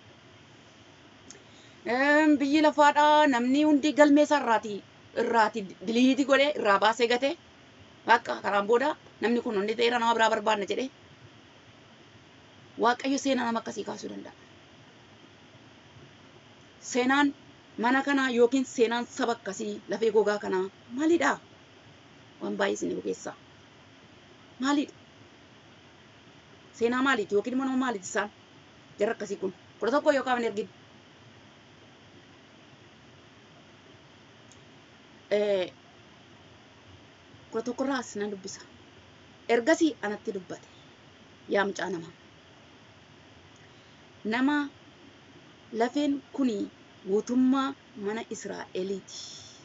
Em, Biyyi lafaadha namni hundi galmee isaa irraati irraati diliitii godhee irraa baasee gatee bakka karaan booda namni kun hundi ta'eera nama biraa barbaadna jedhee waaqayyo seenaa nama akkasii kaasuu danda'a. Seenaan mana kanaa yookiin seenaan saba akkasii lafee gogaa kanaa maalidha? Waan baay'ee isin bukeessa. Maalidha? Seenaa maaliiti yookiin immoo nama maaliiti isaan? Jarri akkasii kun kudha tokko yookaan hin ergin. Eh, kudha tokkorraas nan dubbisa. Ergasii anatti dubbate. Yaa mucaa namaa. Nama lafeen kuni guutummaa mana Israa'eliiti.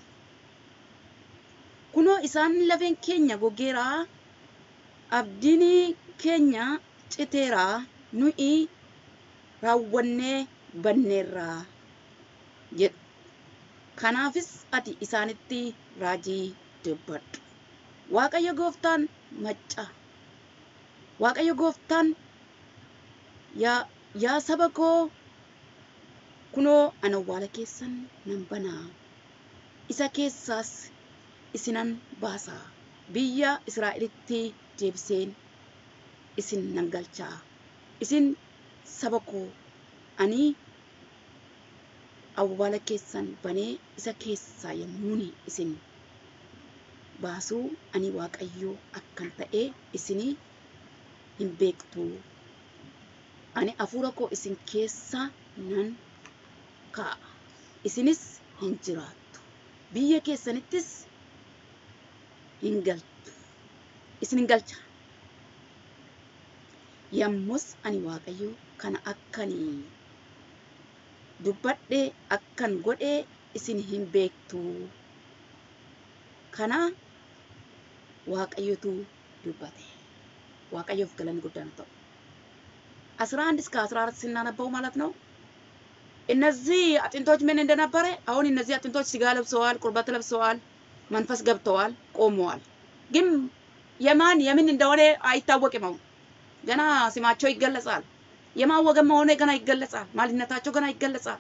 Kunoo isaan lafeen keenya gogeeraa abdiin keenya citeeraa nuyi raawwannee banneerraa jedhu. Kanaafis ati isaanitti raajii dubbadhu. Waaqayyo gooftaan macca. Waaqayyo gooftaan yaa, yaa saba koo kunoo ana awwaala keessan nan banaa. Isa keessaas isinan baasaa. Biyya Israa'elitti deebiseen isin nan galchaa. Isin saba koo ani awwaala keessan banee isa keessaa yommuun isin baasuu ani waaqayyoo akkan ta'e isinii hin beektu. Ani hafuura koo isin keessa nan kaa'a. Isinis hin jiraattu. Biyya keessanittis hin galtu. Isin hin galcha. Yommus ani waaqayyoo kana akkanii dubbadhee akkan godhee isin hin beektu. Kana waaqayyotu dubbate. waaqayyoof galanni guddaan ta'u። አስራ አንድ እስከ አስራ አራት ስናነበው ማለት ነው እነዚህ አጥንቶች ምን እንደነበረ አሁን እነዚህ አጥንቶች ስጋ ለብሰዋል፣ ቁርበት ለብሰዋል፣ መንፈስ ገብተዋል፣ ቆመዋል። ግን የማን የምን እንደሆነ አይታወቅም። አሁን ገና ስማቸው ይገለጻል። የማን ወገን መሆኑ ገና ይገለጻል። ማንነታቸው ገና ይገለጻል።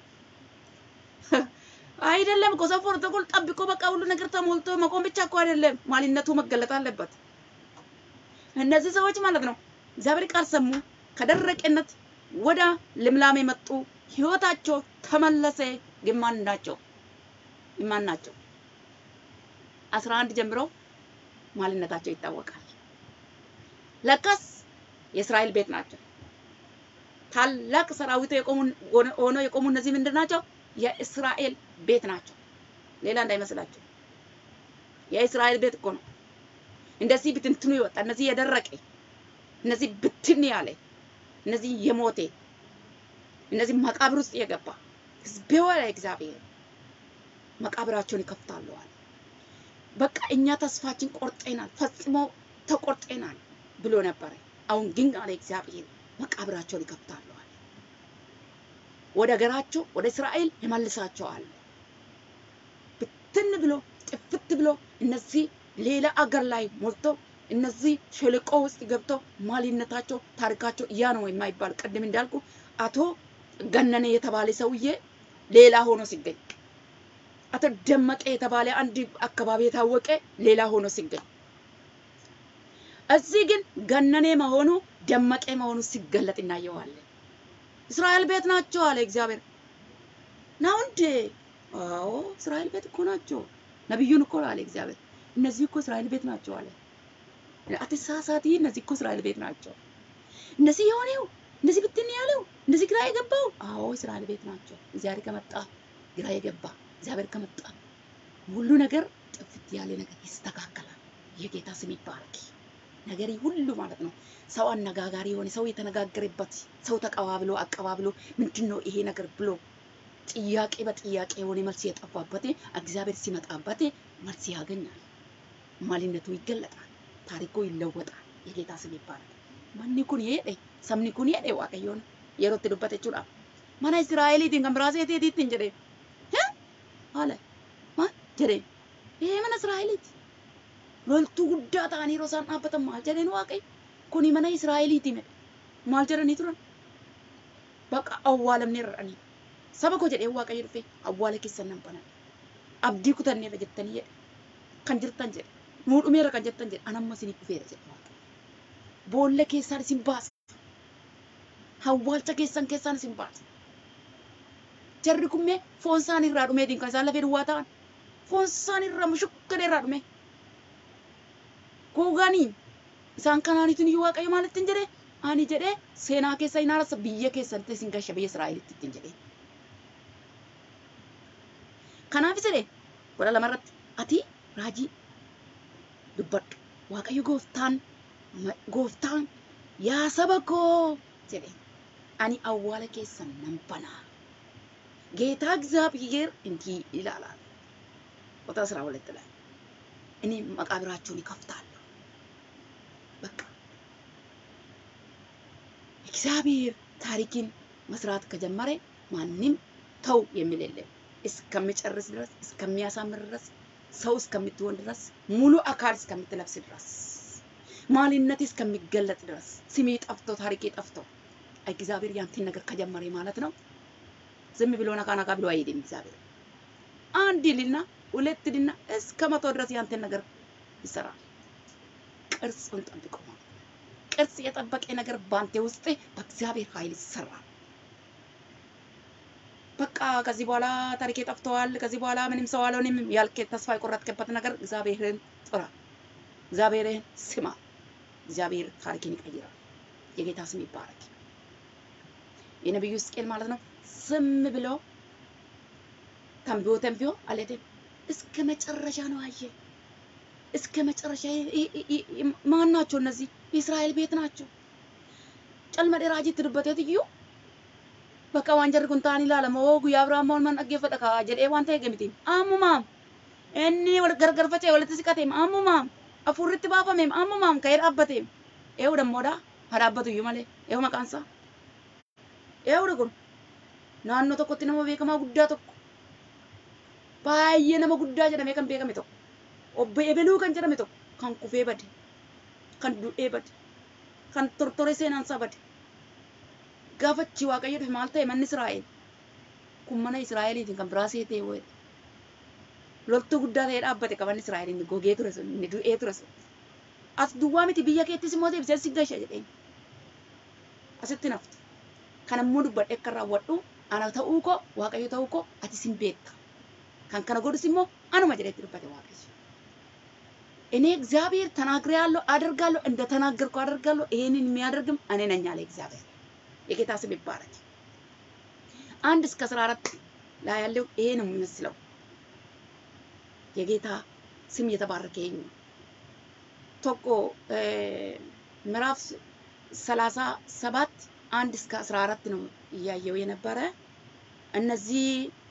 አይደለም እኮ ሰው ፕሮቶኮል ጠብቆ በቃ ሁሉ ነገር ተሞልቶ መቆም ብቻ እኮ አይደለም፣ ማንነቱ መገለጥ አለበት። እነዚህ ሰዎች ማለት ነው እግዚአብሔር ቃል ሰሙ፣ ከደረቅነት ወደ ልምላሜ መጡ፣ ህይወታቸው ተመለሰ። ግን ማን ናቸው? ማን ናቸው? አስራ አንድ ጀምሮ ማንነታቸው ይታወቃል። ለካስ የእስራኤል ቤት ናቸው። ታላቅ ሰራዊት የቆሙ ሆኖ የቆሙ እነዚህ ምንድን ናቸው? የእስራኤል ቤት ናቸው። ሌላ እንዳይመስላቸው የእስራኤል ቤት እኮ ነው። እንደዚህ ብትንትኑ ይወጣ፣ እነዚህ የደረቀ፣ እነዚህ ብትን ያለ፣ እነዚህ የሞቴ፣ እነዚህ መቃብር ውስጥ የገባ ህዝቤ ወለ እግዚአብሔር መቃብራቸውን ይከፍታሉ አለ። በቃ እኛ ተስፋችን ቆርጠናል፣ ፈጽሞ ተቆርጠናል ብሎ ነበረ። አሁን ግን አለ እግዚአብሔር መቃብራቸውን ይከፍታሉ አለ። ወደ ሀገራቸው ወደ እስራኤል ይመልሳቸዋል። ብትን ብሎ ጥፍት ብሎ እነዚህ ሌላ አገር ላይ ሞልቶ እነዚህ ሸለቆ ውስጥ ገብቶ ማንነታቸው ታሪካቸው ያ ነው የማይባል ቅድም እንዳልኩ አቶ ገነነ የተባለ ሰውዬ ሌላ ሆኖ ሲገኝ አቶ ደመቀ የተባለ አንድ አካባቢ የታወቀ ሌላ ሆኖ ሲገኝ እዚህ ግን ገነኔ መሆኑ ደመቀ መሆኑ ሲገለጥ እናየዋለን። እስራኤል ቤት ናቸው አለ እግዚአብሔር። ነው እንዴ? አዎ እስራኤል ቤት እኮ ናቸው። ነቢዩን እኮ አለ እግዚአብሔር። እነዚህ እኮ እስራኤል ቤት ናቸው አለ። አትሳሳቲ፣ እነዚህ እኮ እስራኤል ቤት ናቸው። እነዚህ የሆነው እንደዚህ ብትን ያለው እንደዚህ ግራ የገባው አዎ እስራኤል ቤት ናቸው። እግዚአብሔር ከመጣ ግራ የገባ እግዚአብሔር ከመጣ ሁሉ ነገር ጥፍት ያለ ነገር ይስተካከላል። የጌታ ስም ይባረክ። ነገር ሁሉ ማለት ነው ሰው አነጋጋሪ የሆነ ሰው የተነጋገረበት ሰው ተቀባብሎ አቀባብሎ ምንድን ነው ይሄ ነገር ብሎ ጥያቄ በጥያቄ የሆነ መልስ የጠፋበት እግዚአብሔር ሲመጣበት መልስ ያገኛል። ማንነቱ ይገለጣል። ታሪኩ ይለወጣል። የጌታ ስም ይባረክ። ማን ኩን የሄደ ሰምኒ ኩን የሄደ waaqayyoon yerootti dubbate jechuudha. Mana Israa'eliitiin kan biraa seeteetiitti hin jedheen. Haala maal jedheen? Ee mana Israa'eliiti. Loltuu guddaa ta'anii yeroo isaan dhaabbatan maal jedheen waaqayyo? Kuni mana Israa'eliiti medhe. Maal jedhanii turan? Baqa awwaalamnee rarranii. Saba koo jedhee waaqayyo dhufee awwaala keessan nan banan. Abdii kutanneerra jettanii jedhe. Kan jirtan jedhe. Nuu dhumeera kan jettan jedhe. Anamma isinii dhufeera jedhe waaqayyo. Boolla keessaan isin baasa. Awwaalcha keessan keessaan isin baasa. Jarri kummee foon isaan irraa dhumeetiin kan isaan lafee duwwaa ta'an. Foon isaan irraa mushukkan irraa dhume. Gogaanii isaan kanaaniitiin iyyuu waaqayyo maalitti hin jedhee? Ani jedhee seenaa keessa hin haarasa biyya keessatti isin gasha biyya Israa'elitti ittiin jedhee. Kanaaf jedhee godha lamarratti ati raajii dubbadhu. Waaqayyo gooftaan gooftaan yaa saba koo jedhe ani awwaala keessan nan banaa. ጌታ እግዚአብሔር እንዲህ ይላል ቁጥር አስራ ሁለት ላይ እኔ መቃብራቸውን ይከፍታለሁ። በቃ እግዚአብሔር ታሪክን መስራት ከጀመረ ማንም ተው የሚል የለም። እስከሚጨርስ ድረስ እስከሚያሳምር ድረስ ሰው እስከምትሆን ድረስ ሙሉ አካል እስከምትለብስ ድረስ ማንነት እስከሚገለጥ ድረስ ስሜ ጠፍቶ ታሪኬ ጠፍቶ እግዚአብሔር ያንተን ነገር ከጀመረ ማለት ነው ዝም ብሎ ነካ ነካ ብሎ አይሄድም። እግዚአብሔር አንድ ልና ሁለት ልና እስከ መቶ ድረስ ያንተን ነገር ይሰራል። ቅርጹን ጠብቆ ማለት ነው። ቅርጽ የጠበቀ ነገር ባንተ ውስጥ በእግዚአብሔር ኃይል ይሰራል። በቃ ከዚህ በኋላ ታሪኬ ጠፍተዋል፣ ከዚህ በኋላ ምንም ሰው አልሆንም ያልክ ተስፋ የቆረጥክበት ነገር እግዚአብሔርን ጥራ፣ እግዚአብሔርን ስማ። እግዚአብሔር ታሪክን ይቀይራል። የጌታ ስም ይባረክ። የነቢዩ ሕዝቅኤል ማለት ነው ዝም ብሎ ተንብዮ ተንብዮ አልሄደም። እስከ መጨረሻ ነው አየ። እስከ መጨረሻ ማን ናቸው እነዚህ? የእስራኤል ቤት ናቸው። ጨልመዴ ራጂ ትድበቴት እዩ በቃ ዋንጀር ኩንታን ኢላለማ ወጉ የአብርሃም መሆን መን dhaggeeffadha kaa jedhee waan ta'e gamitiin ammumaam inni wal gargarfacee walitti siqateem ammumaam afurritti baafameem ammumaam ka'ee dhaabbateem eewu dammoodha haa dhaabbatu iyyuu malee eewu maqaan isaa eewudha kun naannoo tokkotti nama beekamaa guddaa tokko baay'ee nama guddaa jedhamee kan beekame tokko obbo Ebeluu kan jedhame tokko kan kufee bade kan du'ee bade kan tortoree seenaan isaa bade gaggaafachi waaqayyo dhufe maal ta'e manni Israa'el kun mana Israa'eliitiin kan biraa seetee wayii loltuu guddaa ta'ee dhaabbate qaban Israa'el inni gogee ture sun inni du'ee ture sun as duwwaa miti biyya keettis immoo deebisee si gasha jedheen asitti naftu kan immoo dubbadhe akka raawwadhu ana ta'uu koo waaqayyo ta'uu koo ati sin beekta kan kana godhus immoo anuma jedhetti dubbate waaqayyo እኔ እግዚአብሔር ተናግሬያለሁ አደርጋለሁ እንደ ተናገርኩ አደርጋለሁ ይሄንን የሚያደርግም እኔ ነኝ አለ እግዚአብሔር የጌታ ስም ይባረክ አንድ እስከ አስራ አራት ላይ ያለው ይሄ ነው የሚመስለው የጌታ ስም የተባረከ ይሄ ነው ቶቆ ምዕራፍ ሰላሳ ሰባት አንድ እስከ አስራ አራት ነው እያየው የነበረ እነዚህ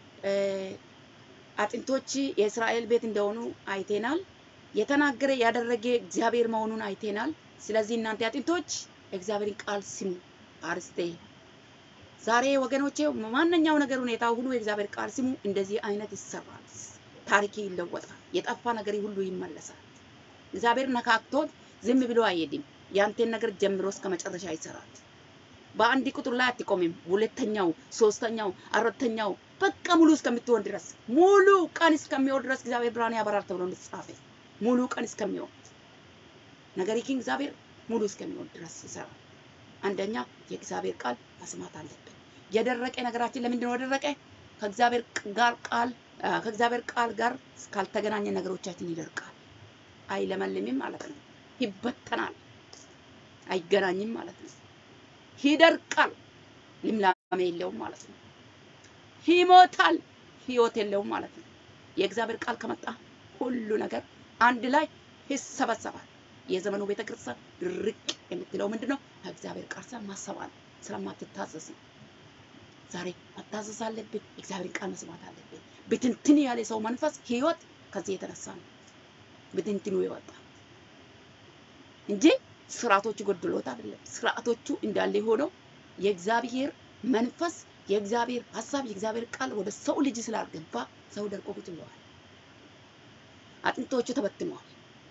አጥንቶች የእስራኤል ቤት እንደሆኑ አይቴናል። የተናገረ ያደረገ እግዚአብሔር መሆኑን አይቴናል። ስለዚህ እናንተ አጥንቶች እግዚአብሔርን ቃል ስሙ። አርስቴ ዛሬ ወገኖቼ ማንኛው ነገር ሁኔታ ሁሉ የእግዚአብሔር ቃል ስሙ። እንደዚህ አይነት ይሰራል። ታሪክ ይለወጣል። የጠፋ ነገር ሁሉ ይመለሳል። እግዚአብሔር ነካክቶት ዝም ብሎ አይሄድም። ያንተን ነገር ጀምሮ እስከ መጨረሻ ይሰራል። በአንድ ቁጥር ላይ አትቆምም። ሁለተኛው፣ ሶስተኛው፣ አራተኛው በቃ ሙሉ እስከምትሆን ድረስ ሙሉ ቀን እስከሚሆን ድረስ እግዚአብሔር ብርሃን ያበራል ተብሎ እንደተጻፈ ሙሉ ቀን እስከሚሆን ነገር ግን እግዚአብሔር ሙሉ እስከሚሆን ድረስ ይሰራል። አንደኛ የእግዚአብሔር ቃል መስማት አለብን። የደረቀ ነገራችን ለምንድን ነው የደረቀ? ከእግዚአብሔር ጋር ቃል ከእግዚአብሔር ቃል ጋር ካልተገናኘ ነገሮቻችን ይደርቃል፣ አይለመልምም ማለት ነው። ይበተናል፣ አይገናኝም ማለት ነው። ይደርቃል፣ ልምላሜ የለውም ማለት ነው። ይሞታል፣ ህይወት የለውም ማለት ነው። የእግዚአብሔር ቃል ከመጣ ሁሉ ነገር አንድ ላይ ይሰበሰባል። የዘመኑ ቤተ ክርስቲያን ድርቅ የምትለው ምንድን ነው? ከእግዚአብሔር ቃል ስር ማሰባል ስለማትታዘዝ ነው። ዛሬ መታዘዝ አለብን። እግዚአብሔር ቃል መስማት አለብን። ብትንትን ያለ ሰው መንፈስ ህይወት ከዚህ የተነሳ ነው ብትንትኑ የወጣ እንጂ ስርዓቶቹ ጎድሎት አይደለም። ስርዓቶቹ እንዳለ ሆነው የእግዚአብሔር መንፈስ የእግዚአብሔር ሀሳብ የእግዚአብሔር ቃል ወደ ሰው ልጅ ስላልገባ ሰው ደርቆ ቁጭ ብለዋል። አጥንቶቹ ተበትነዋል።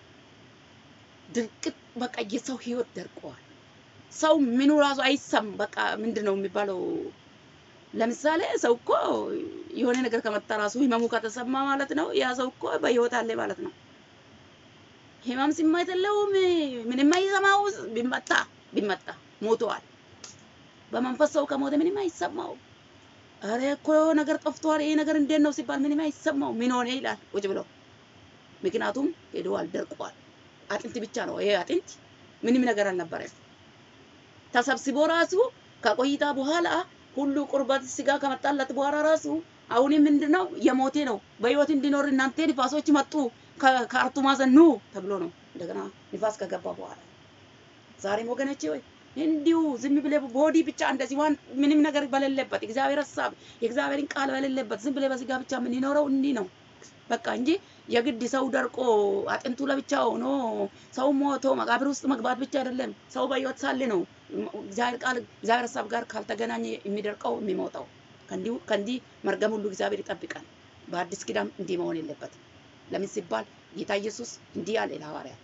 ድርቅት በቃ የሰው ህይወት ደርቀዋል። ሰው ምኑ ራሱ አይሰም በቃ ምንድን ነው የሚባለው? ለምሳሌ ሰው እኮ የሆነ ነገር ከመጣ ራሱ ህመሙ ከተሰማ ማለት ነው ያ ሰው እኮ በህይወት አለ ማለት ነው። ህመም ስሜት የለውም ምንም አይሰማው። ቢመታ ቢመታ ሞተዋል። በመንፈስ ሰው ከሞተ ምንም አይሰማው። አረ እኮ ነገር ጠፍቷል፣ ይሄ ነገር እንዴት ነው ሲባል ምንም አይሰማው። ምን ሆነ ይላል ቁጭ ብሎ። ምክንያቱም ሄደዋል፣ ደርቋል። አጥንት ብቻ ነው ይሄ አጥንት፣ ምንም ነገር አልነበረም። ተሰብስቦ ራሱ ከቆይታ በኋላ ሁሉ ቁርበት ስጋ ከመጣለት በኋላ ራሱ አሁንም ምንድነው የሞቴ ነው በህይወት እንዲኖር እናንተ ንፋሶች መጡ ከአርቱ ማዕዘን ኑ ተብሎ ነው እንደገና ንፋስ ከገባ በኋላ ዛሬም ወገኖቼ ወይ እንዲሁ ዝም ብለ ቦዲ ብቻ እንደዚህ ዋን ምንም ነገር በሌለበት እግዚአብሔር ሀሳብ የእግዚአብሔርን ቃል በሌለበት ዝም ብለ በስጋ ብቻ የምንኖረው እንዲህ ነው በቃ እንጂ የግድ ሰው ደርቆ አጥንቱ ለብቻ ሆኖ ሰው ሞቶ መቃብር ውስጥ መግባት ብቻ አይደለም። ሰው በህይወት ሳለ ነው እግዚአብሔር ቃል እግዚአብሔር ሀሳብ ጋር ካልተገናኘ የሚደርቀው የሚሞተው። ከእንዲሁ ከእንዲህ መርገም ሁሉ እግዚአብሔር ይጠብቃል። በአዲስ ኪዳን እንዲህ መሆን የለበትም። ለምን ሲባል ጌታ ኢየሱስ እንዲህ አለ ለሐዋርያት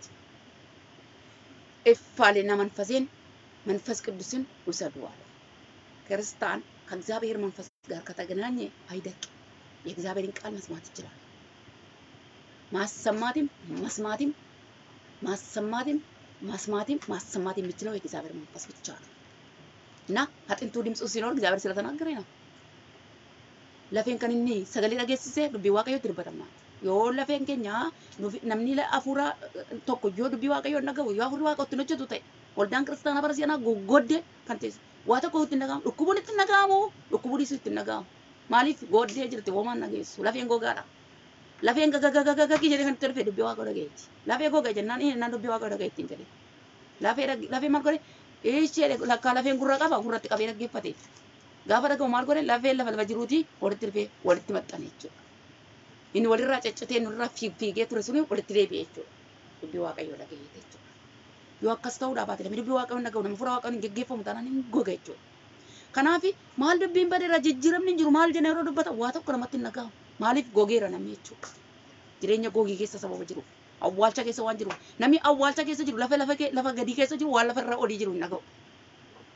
እፍ አለና መንፈሴን መንፈስ ቅዱስን ውሰዱ አለ። ክርስቲያን ከእግዚአብሔር መንፈስ ጋር ከተገናኘ አይደቅም። የእግዚአብሔርን ቃል መስማት ይችላል። ማሰማትም መስማትም ማሰማትም መስማትም ማሰማት የሚችለው የእግዚአብሔር መንፈስ ብቻ ነው እና አጥንቱ ድምፁ ሲኖር እግዚአብሔር ስለተናገረ ነው። lafeen kan inni sagalee dhageessise dubbii waaqayyootti dubbatama. Yoo lafeen keenya namni hafuura tokko yoo dubbii waaqayyoo hin dhagahu yoo hafuurri waaqa ittiin hojjetu ta'e waldaan kiristaanaa bara si'anaa goggooddee kan teessu waa tokko ittiin dhagahamu dhukkubuun ittiin dhagahamu dhukkubuunis ittiin dhagahamu maaliif gooddee jirti womaan dhageessu lafeen gogaadha. Lafeen gagagagagagi jedhee kan itti dhufe dubbii waaqa dhagayeeti. Lafee goga jennaan inni naan dubbii waaqa dhagayeetti hin jedhe. Lafee lafee maal godhe ishee lakkaa lafeen gurra qaba gurratti qabee dhaggeeffate. gaafa dhagahu maal godhe lafee lafa lafa jiruuti walitti dhufee walitti maxxane jechuudha. Inni walirraa caccatee nurraa fiigee ture suni walitti deebi'e jechuudha. Dubbii waaqayyoo dhagayeeti jechuudha. Yoo akkas ta'uudhaa baate namni dubbii waaqayyoo hin dhagahu namni fuula waaqayyoo hin geggeeffamu taanaan hin goga jechuudha. Kanaaf maal dubbiin badeera jijjiiramni hin jiru maal jennee yeroo dubbata waa tokko namatti hin dhagahamu. Maaliif gogeera namni jechuudha. Jireenya gogii keessa sababa jiru. Awwaalcha keessa waan jiru. Namni awwaalcha keessa jiru lafa lafa lafa gadii keessa jiru waan lafa irra olii jiru hin dhagahu.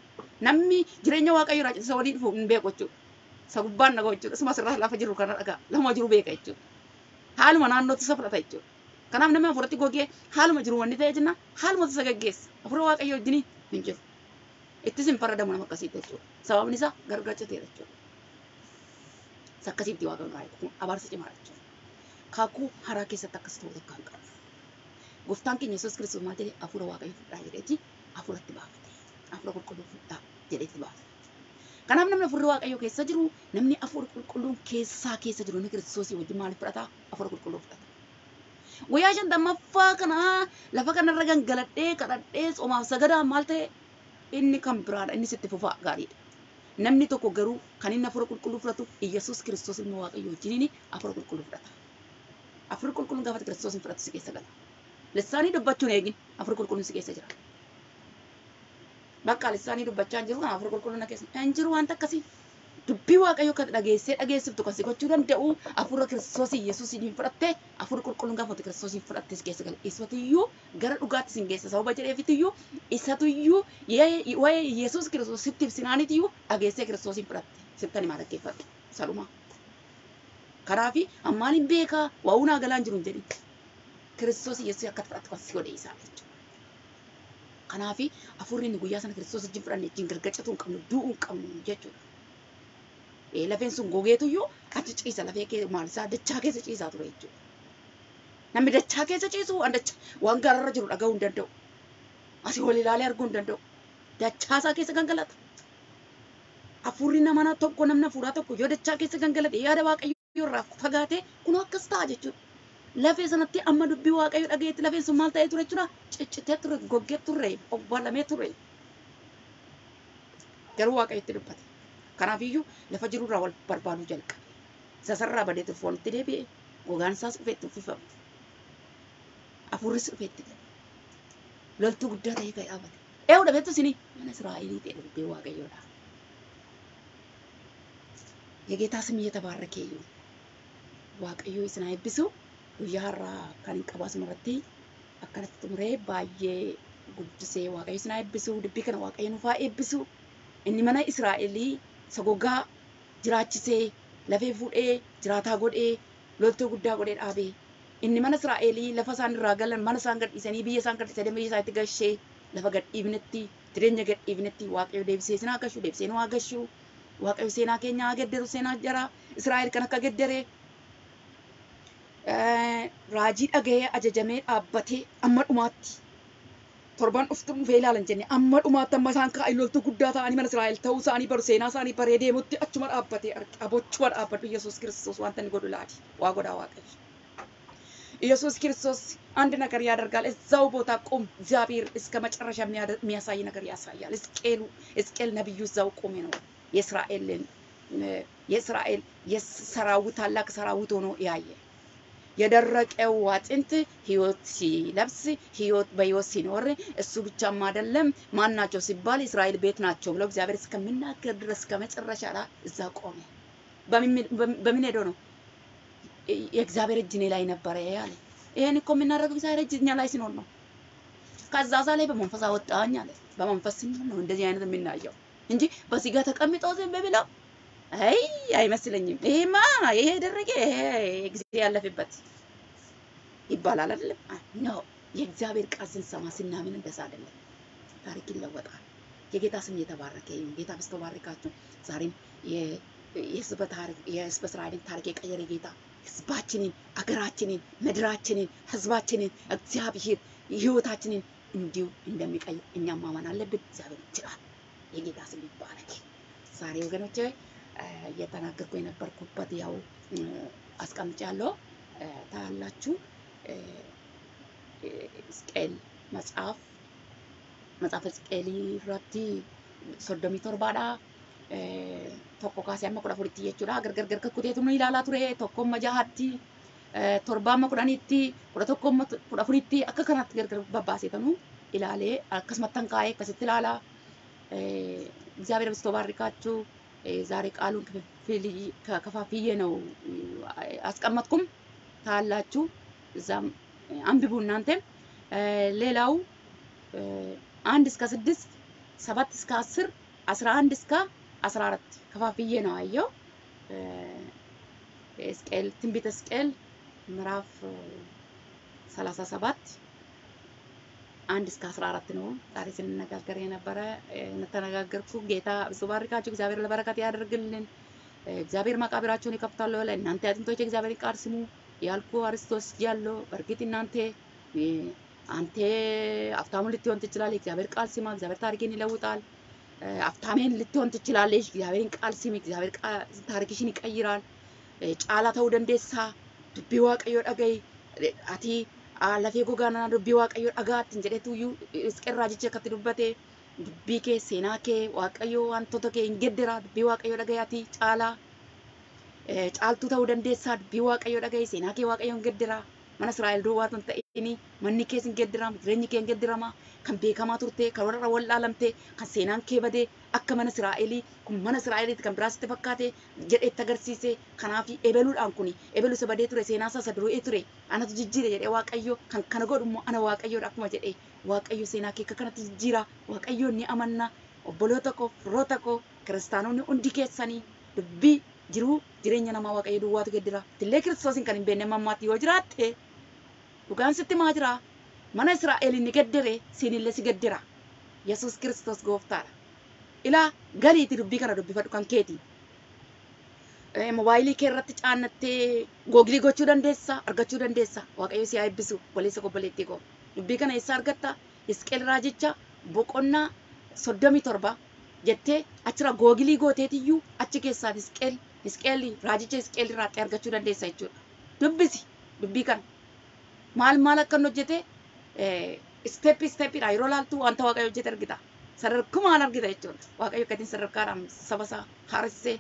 namni jireenya waaqayyo irraa isa walii dhufu hin beeku jechuudha. Isa gubbaan dhaga'u jechuudha. Isuma asirraa lafa jiru kana dhagaa lama jiru beeka jechuudha. Haaluma naannootti isa fudhata jechuudha. Kanaaf namni hafuuratti gogee haaluma jiru wanni ta'e jenna haaluma isa gaggeessa. Hafuura waaqayyo wajjin hin jiru. Ittis hin faradamu nama akkasiitti jechuudha. Sababni isaa gargaachateera jechuudha. Isa akkasiitti waaqa irraa kun abaarsa cimaadha jechuudha. Kaakuu haraa keessatti akkas ta'uu takka hin qabu. Gooftaan keenya Yesuus Kiristoos maal jedhee hafuura waaqayyo fudhaa jedheeti hafuuratti baafate. Hafuura qulqulluu fudhaa jedheetti baafate. Kanaaf namni hafuurri waaqayyo keessa jiru namni hafuura qulqulluun keessaa keessa jiru inni Kiristoosii wajjin maaliif fudhata? Hafuura qulqulluu fudhata. Guyyaa shantammaffaa kana lafa kanarra gangaladhee kadhadhee tsomaaf sagadaan maal ta'e inni kan biraadha inni sitti fufaa gaariidha. Namni tokko garuu kan inni hafuura qulqulluu fudhatu Iyyasuus Kiristoos ilma waaqayyo wajjin hafuura qulqulluu fudhata. Hafuurri qulqulluun gaafa Kiristoos hin fudhatu si keessa gala. Lissaanii dubbachuun eegin hafuurri qulqulluun si keessa jira. Bakka lissaanii dubbachaa hin jiru kan hafuurri qulqulluun na keessa hin jiru wanta akkasii. Dubbii waaqayyo kan dhageessee dhageessiftu kan si gochuu danda'u hafuura Kiristoos Yesuus hin fudhatte hafuurri qulqulluun gaafa Kiristoos hin fudhatte si keessa gala. Isatuyyuu gara dhugaatti sin geessa sababa jedheefitiyyuu isatuyyuu waa'ee Yesuus Kiristoos sitti ibsinaanitiyyuu dhageessee Kiristoos hin fudhatte sittani maal dhaggeeffadhu salumaa. Kanaafi ammaan hin beekaa waa unaa galaan jiru hin jedhin. Kiristoos Yesuus akka fudhatu kan si godhe isaa jechuudha. Kanaafi hafuurri inni guyyaa sana Kiristoos wajjin fudhanne wajjin gargacatuu hin qabnu du'uu hin qabnu jechuudha. lafeen sun gogeetuyyuu achi ciisa lafee kee maal isaa dachaa keessa ciisaa ture jechuudha. Namni dachaa keessa ciisu waan dachaa waan gaararra jiru dhaga'uu hin danda'u. Asii wal ilaalee arguu hin danda'u. Dachaa isaa keessa gangalata. Hafuurri nama tokko namni hafuuraa tokko yoo dachaa keessa gangalate yaada waaqayyoo irraa fagaate kun akkas ta'a jechuudha. Lafee sanatti amma dubbii waaqayyo dhageetti lafeen sun maal ta'ee ture jechuudha. Ciccitee ture, goggee ture, obbalamee ture. Garuu waaqayyotti dubbate. Kanaafiyyuu lafa jirurraa wal barbaaduu jalqabe. Sasarraa badee ture foonitti deebi'e gogaan isaas dhufee itti uffifame. Hafuurris dhufee itti gale. Loltuu guddaa ta'ee ka'ee dhaabate. Eewu dhabeettu isinii mana Israa'elii ta'e dubbii waaqayyoodha. የጌታ ስም እየተባረከ ይሁን። waaqayyo isin haa eebbisu guyyaa har'aa kan hin qabu asumarratti akkanatti xumuree baay'ee guddisee waaqayyo isin haa eebbisu dubbii kana waaqayyo nuuf haa eebbisu inni mana Israa'elii isa gogaa jiraachisee lafee fuudhee jiraataa godhee loltuu guddaa godhee dhaabee inni mana Israa'elii lafa isaan irraa galan mana isaan gadhiisanii biyya isaan gadhiisanii biyya isaatti gashee lafa gadhiifnetti jireenya gadhiifnetti waaqayyo deebisee isin haa gashu deebisee nu haa gashu waaqayyo seenaa keenya haa gedderu seenaa jara Israa'el kan akka geddere raajii dhaga'ee ajajamee dhaabbatee amma dhumaatti torban dhuftu dhufee ilaalan jenne amma dhumaatti amma isaan kaa'in loltuu guddaa ta'anii mana Israa'el ta'uu isaanii baru seenaa isaanii baree deemutti achuma dhaabbatee abochuma dhaabbadhu Yesuus Kiristoos wanta inni godhu laati waa godhaa waaqayyo. ኢየሱስ ክርስቶስ አንድ ነገር ያደርጋል። እዛው ቦታ ቁም። እግዚአብሔር እስከ መጨረሻ የሚያሳይ ነገር ያሳያል። ሕዝቅኤሉ ሕዝቅኤል ነብዩ እዛው ቆሜ ነው የእስራኤልን የእስራኤል የሰራዊት ታላቅ ሰራዊት ሆኖ ያየ የደረቀው አጥንት ህይወት ሲለብስ ህይወት በህይወት ሲኖር እሱ ብቻም አይደለም ማን ናቸው ሲባል እስራኤል ቤት ናቸው ብለው እግዚአብሔር እስከሚናገር ድረስ ከመጨረሻ ላይ እዛ ቆመ። በምን ሄዶ ነው? የእግዚአብሔር እጅ እኔ ላይ ነበረ ያለ። ይሄን እኮ የምናደርገው እግዚአብሔር እጅ እኛ ላይ ሲኖር ነው። ከዛ ዛ ላይ በመንፈስ አወጣኝ አለ። በመንፈስ ሲኖር ነው እንደዚህ አይነት የምናየው እንጂ በስጋ ተቀምጦ ዝም ብለው አይ አይመስለኝም። ይሄማ ይሄ ደረገ ይሄ ጊዜ ያለፈበት ይባላል አይደለም? ነው የእግዚአብሔር ቃል ስንሰማ ስናምን እንደዛ አይደለም። ታሪክ ይለወጣል። የጌታ ስም የተባረከ ይሁን። ጌታ በስተባረካችሁ ዛሬም የህዝበ ታሪክ የህዝበ እስራኤልን ታሪክ የቀየረ ጌታ ህዝባችንን፣ አገራችንን፣ ምድራችንን፣ ህዝባችንን እግዚአብሔር ህይወታችንን እንዲሁ እንደሚቀይር እኛም ማመን አለብን። እግዚአብሔር ይችላል። የጌታ ስም ይባረክ። ዛሬ ወገኖቼ እየተናገርኩ የነበርኩበት ያው አስቀምጫለሁ ታያላችሁ። ሕዝቅኤል መጽሐፍ መጽሐፍ ሕዝቅኤል irratti soddomii torbaadha. Tokko kaasee amma kudha afuritti jechuudha. Gargar gargar kuteetu nu ilaalaa ture. Tokko amma jahatti torba amma kudhanitti kudha tokko amma kudha afuritti akka kanatti gargar babbaaseetanu ilaalee akkasumatti kaa'ee akkasitti ilaalaa. እግዚአብሔር በስቶ ባርካችሁ። ዛሬ ቃሉን ከፋፍዬ ነው አስቀመጥኩም ታላችሁ። እዛም አንብቡ እናንተም። ሌላው አንድ እስከ ስድስት ሰባት እስከ አስር አስራ አንድ እስከ አስራ አራት ከፋፍዬ ነው አየው። ሕዝቅኤል ትንቢተ ሕዝቅኤል ምዕራፍ ሰላሳ ሰባት አንድ እስከ አስራ አራት ነው ዛሬ ስንነጋገር የነበረ የተነጋገርኩ። ጌታ ብዙ ባርካችሁ፣ እግዚአብሔር ለበረከት ያደርግልን። እግዚአብሔር መቃብራቸውን ይከፍታል ብለ እናንተ አጥንቶች እግዚአብሔር ቃል ስሙ ያልኩ አርስቶስ ያለው በእርግጥ እናንተ አንተ አፍታሙ ልትሆን ትችላለህ። እግዚአብሔር ቃል ስማ፣ እግዚአብሔር ታሪክን ይለውጣል። አፍታሜን ልትሆን ትችላለች። እግዚአብሔርን ቃል ስሚ፣ እግዚአብሔር ታሪክሽን ይቀይራል። ጫላ ተው ደንዴሳ ዱቢ ዋቀዮ dhaga'i ati lafee gogaanaa dubbii waaqayyo dhaga'aattiin jedhetuyyuu Hisqeel raajichi akkatti dubbate dubbii kee seenaa kee waaqayyo wantoota kee hin geddira dubbii waaqayyo dhaga'i ati caalaa caaltuu ta'uu dandeessaa dubbii waaqayyo dhaga'i seenaa kee waaqayyo hin geddira mana Israa'el duwwaa kan ta'ini manni kees hin geddiramu jireenyi kee hin geddirama kan beekamaa turte kan warra wallaalamte kan seenaan kee badee akka mana Israa'elii kun mana Israa'eliiti kan biraasitti fakkaate jedheetti agarsiise kanaaf ebeluudhaan kun ebelu isa badee ture seenaa isaa isa duru'ee ture anatu jijjiire jedhee waaqayyo kan kana godhu immoo ana waaqayyoodha akkuma jedhee waaqayyo seenaa kee akka kanatti jijjiira waaqayyo ni amanna obboloota koo firoota koo kiristaanonni hundi keessanii dubbii jiruu jireenya namaa waaqayyo duwwaatu geddira tillee kiristoosiin kan hin beekne mammaatti yoo jiraatte dhugaan sitti maa jira mana Israa'el ni geddire siinillee si geddira Yesuus Kiristoos gooftaadha. ilaa galiiti dubbii kana dubbifadhu kan keeti. Moobaayilii kee irratti caannattee googilii gochuu dandeessa argachuu dandeessa waaqayyo si haa eebbisu waleessa obboleettii koo dubbii kana eessa argatta Hisqeel raajicha boqonnaa soddomii torba jettee achirra googilii gooteetiyyuu achi keessaa Hisqeel Hisqeel raajicha Hisqeel irraatti argachuu dandeessa jechuudha. Dubbisi dubbii kana maal maal akka inni hojjete isteeppi isteeppiidha yeroo laaltu wanta waaqayyo hojjete argita. sadarkumaan argita jechuudha. Waaqayyo akkaatiin sadarkaadhaan saba isaa haaressee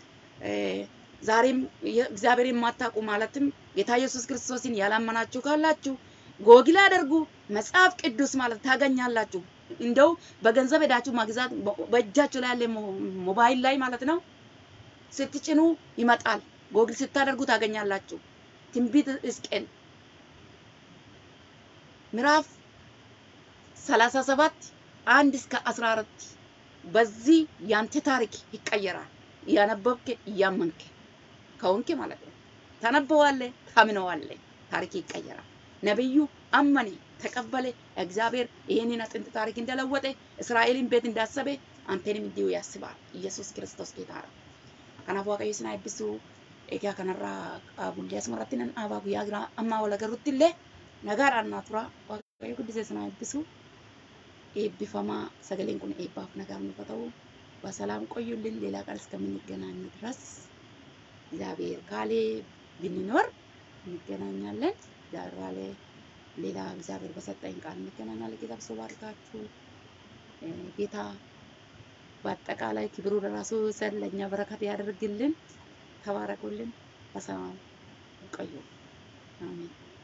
ዛሬም እግዚአብሔር የማታውቁ ማለትም ጌታ ኢየሱስ ክርስቶስን ያላመናችሁ ካላችሁ ጎግል አድርጉ። መጽሐፍ ቅዱስ ማለት ታገኛላችሁ። እንደው በገንዘብ ሄዳችሁ ማግዛት በእጃችሁ ላይ ያለ ሞባይል ላይ ማለት ነው ስትጭኑ ይመጣል። ጎግል ስታደርጉ ታገኛላችሁ። ትንቢት ሕዝቅኤል ምዕራፍ ሰላሳ ሰባት አንድ እስከ አስራ አራት በዚህ ያንተ ታሪክ ይቀየራል። እያነበብክ እያመንክ ከሆንክ ማለት ነው። ታነበዋለህ፣ ታምነዋለህ፣ ታሪክ ይቀየራል። ነቢዩ አመኔ ተቀበለ። እግዚአብሔር ይህንን አጥንት ታሪክ እንደለወጠ እስራኤልን ቤት እንዳሰበ አንተንም እንዲሁ ያስባል። ኢየሱስ ክርስቶስ ጌታ ነው። ከናፍ waaqayyo sin eebbisu egaa kanarraa guyyaa asumarratti nan dhaabaa guyyaa biraa amma wal agarrutti illee nagaadhaan naa tura waaqayyo guddisee sin eebbisu eebbifamaa sagaleen kun eebbaaf nagaa nuuf ta'u በሰላም ቆዩልን። ሌላ ቃል እስከምንገናኝ ድረስ እግዚአብሔር ካሌ ብንኖር እንገናኛለን። እግዚአብሔር ባለ ሌላ እግዚአብሔር በሰጠኝ ቃል እንገናኛለን። ጌታ ብሶ ባርካችሁ። ጌታ በአጠቃላይ ክብሩ ለራሱ ሰን ለእኛ በረከት ያደርግልን። ተባረኩልን። በሰላም ቆዩ። አሜን።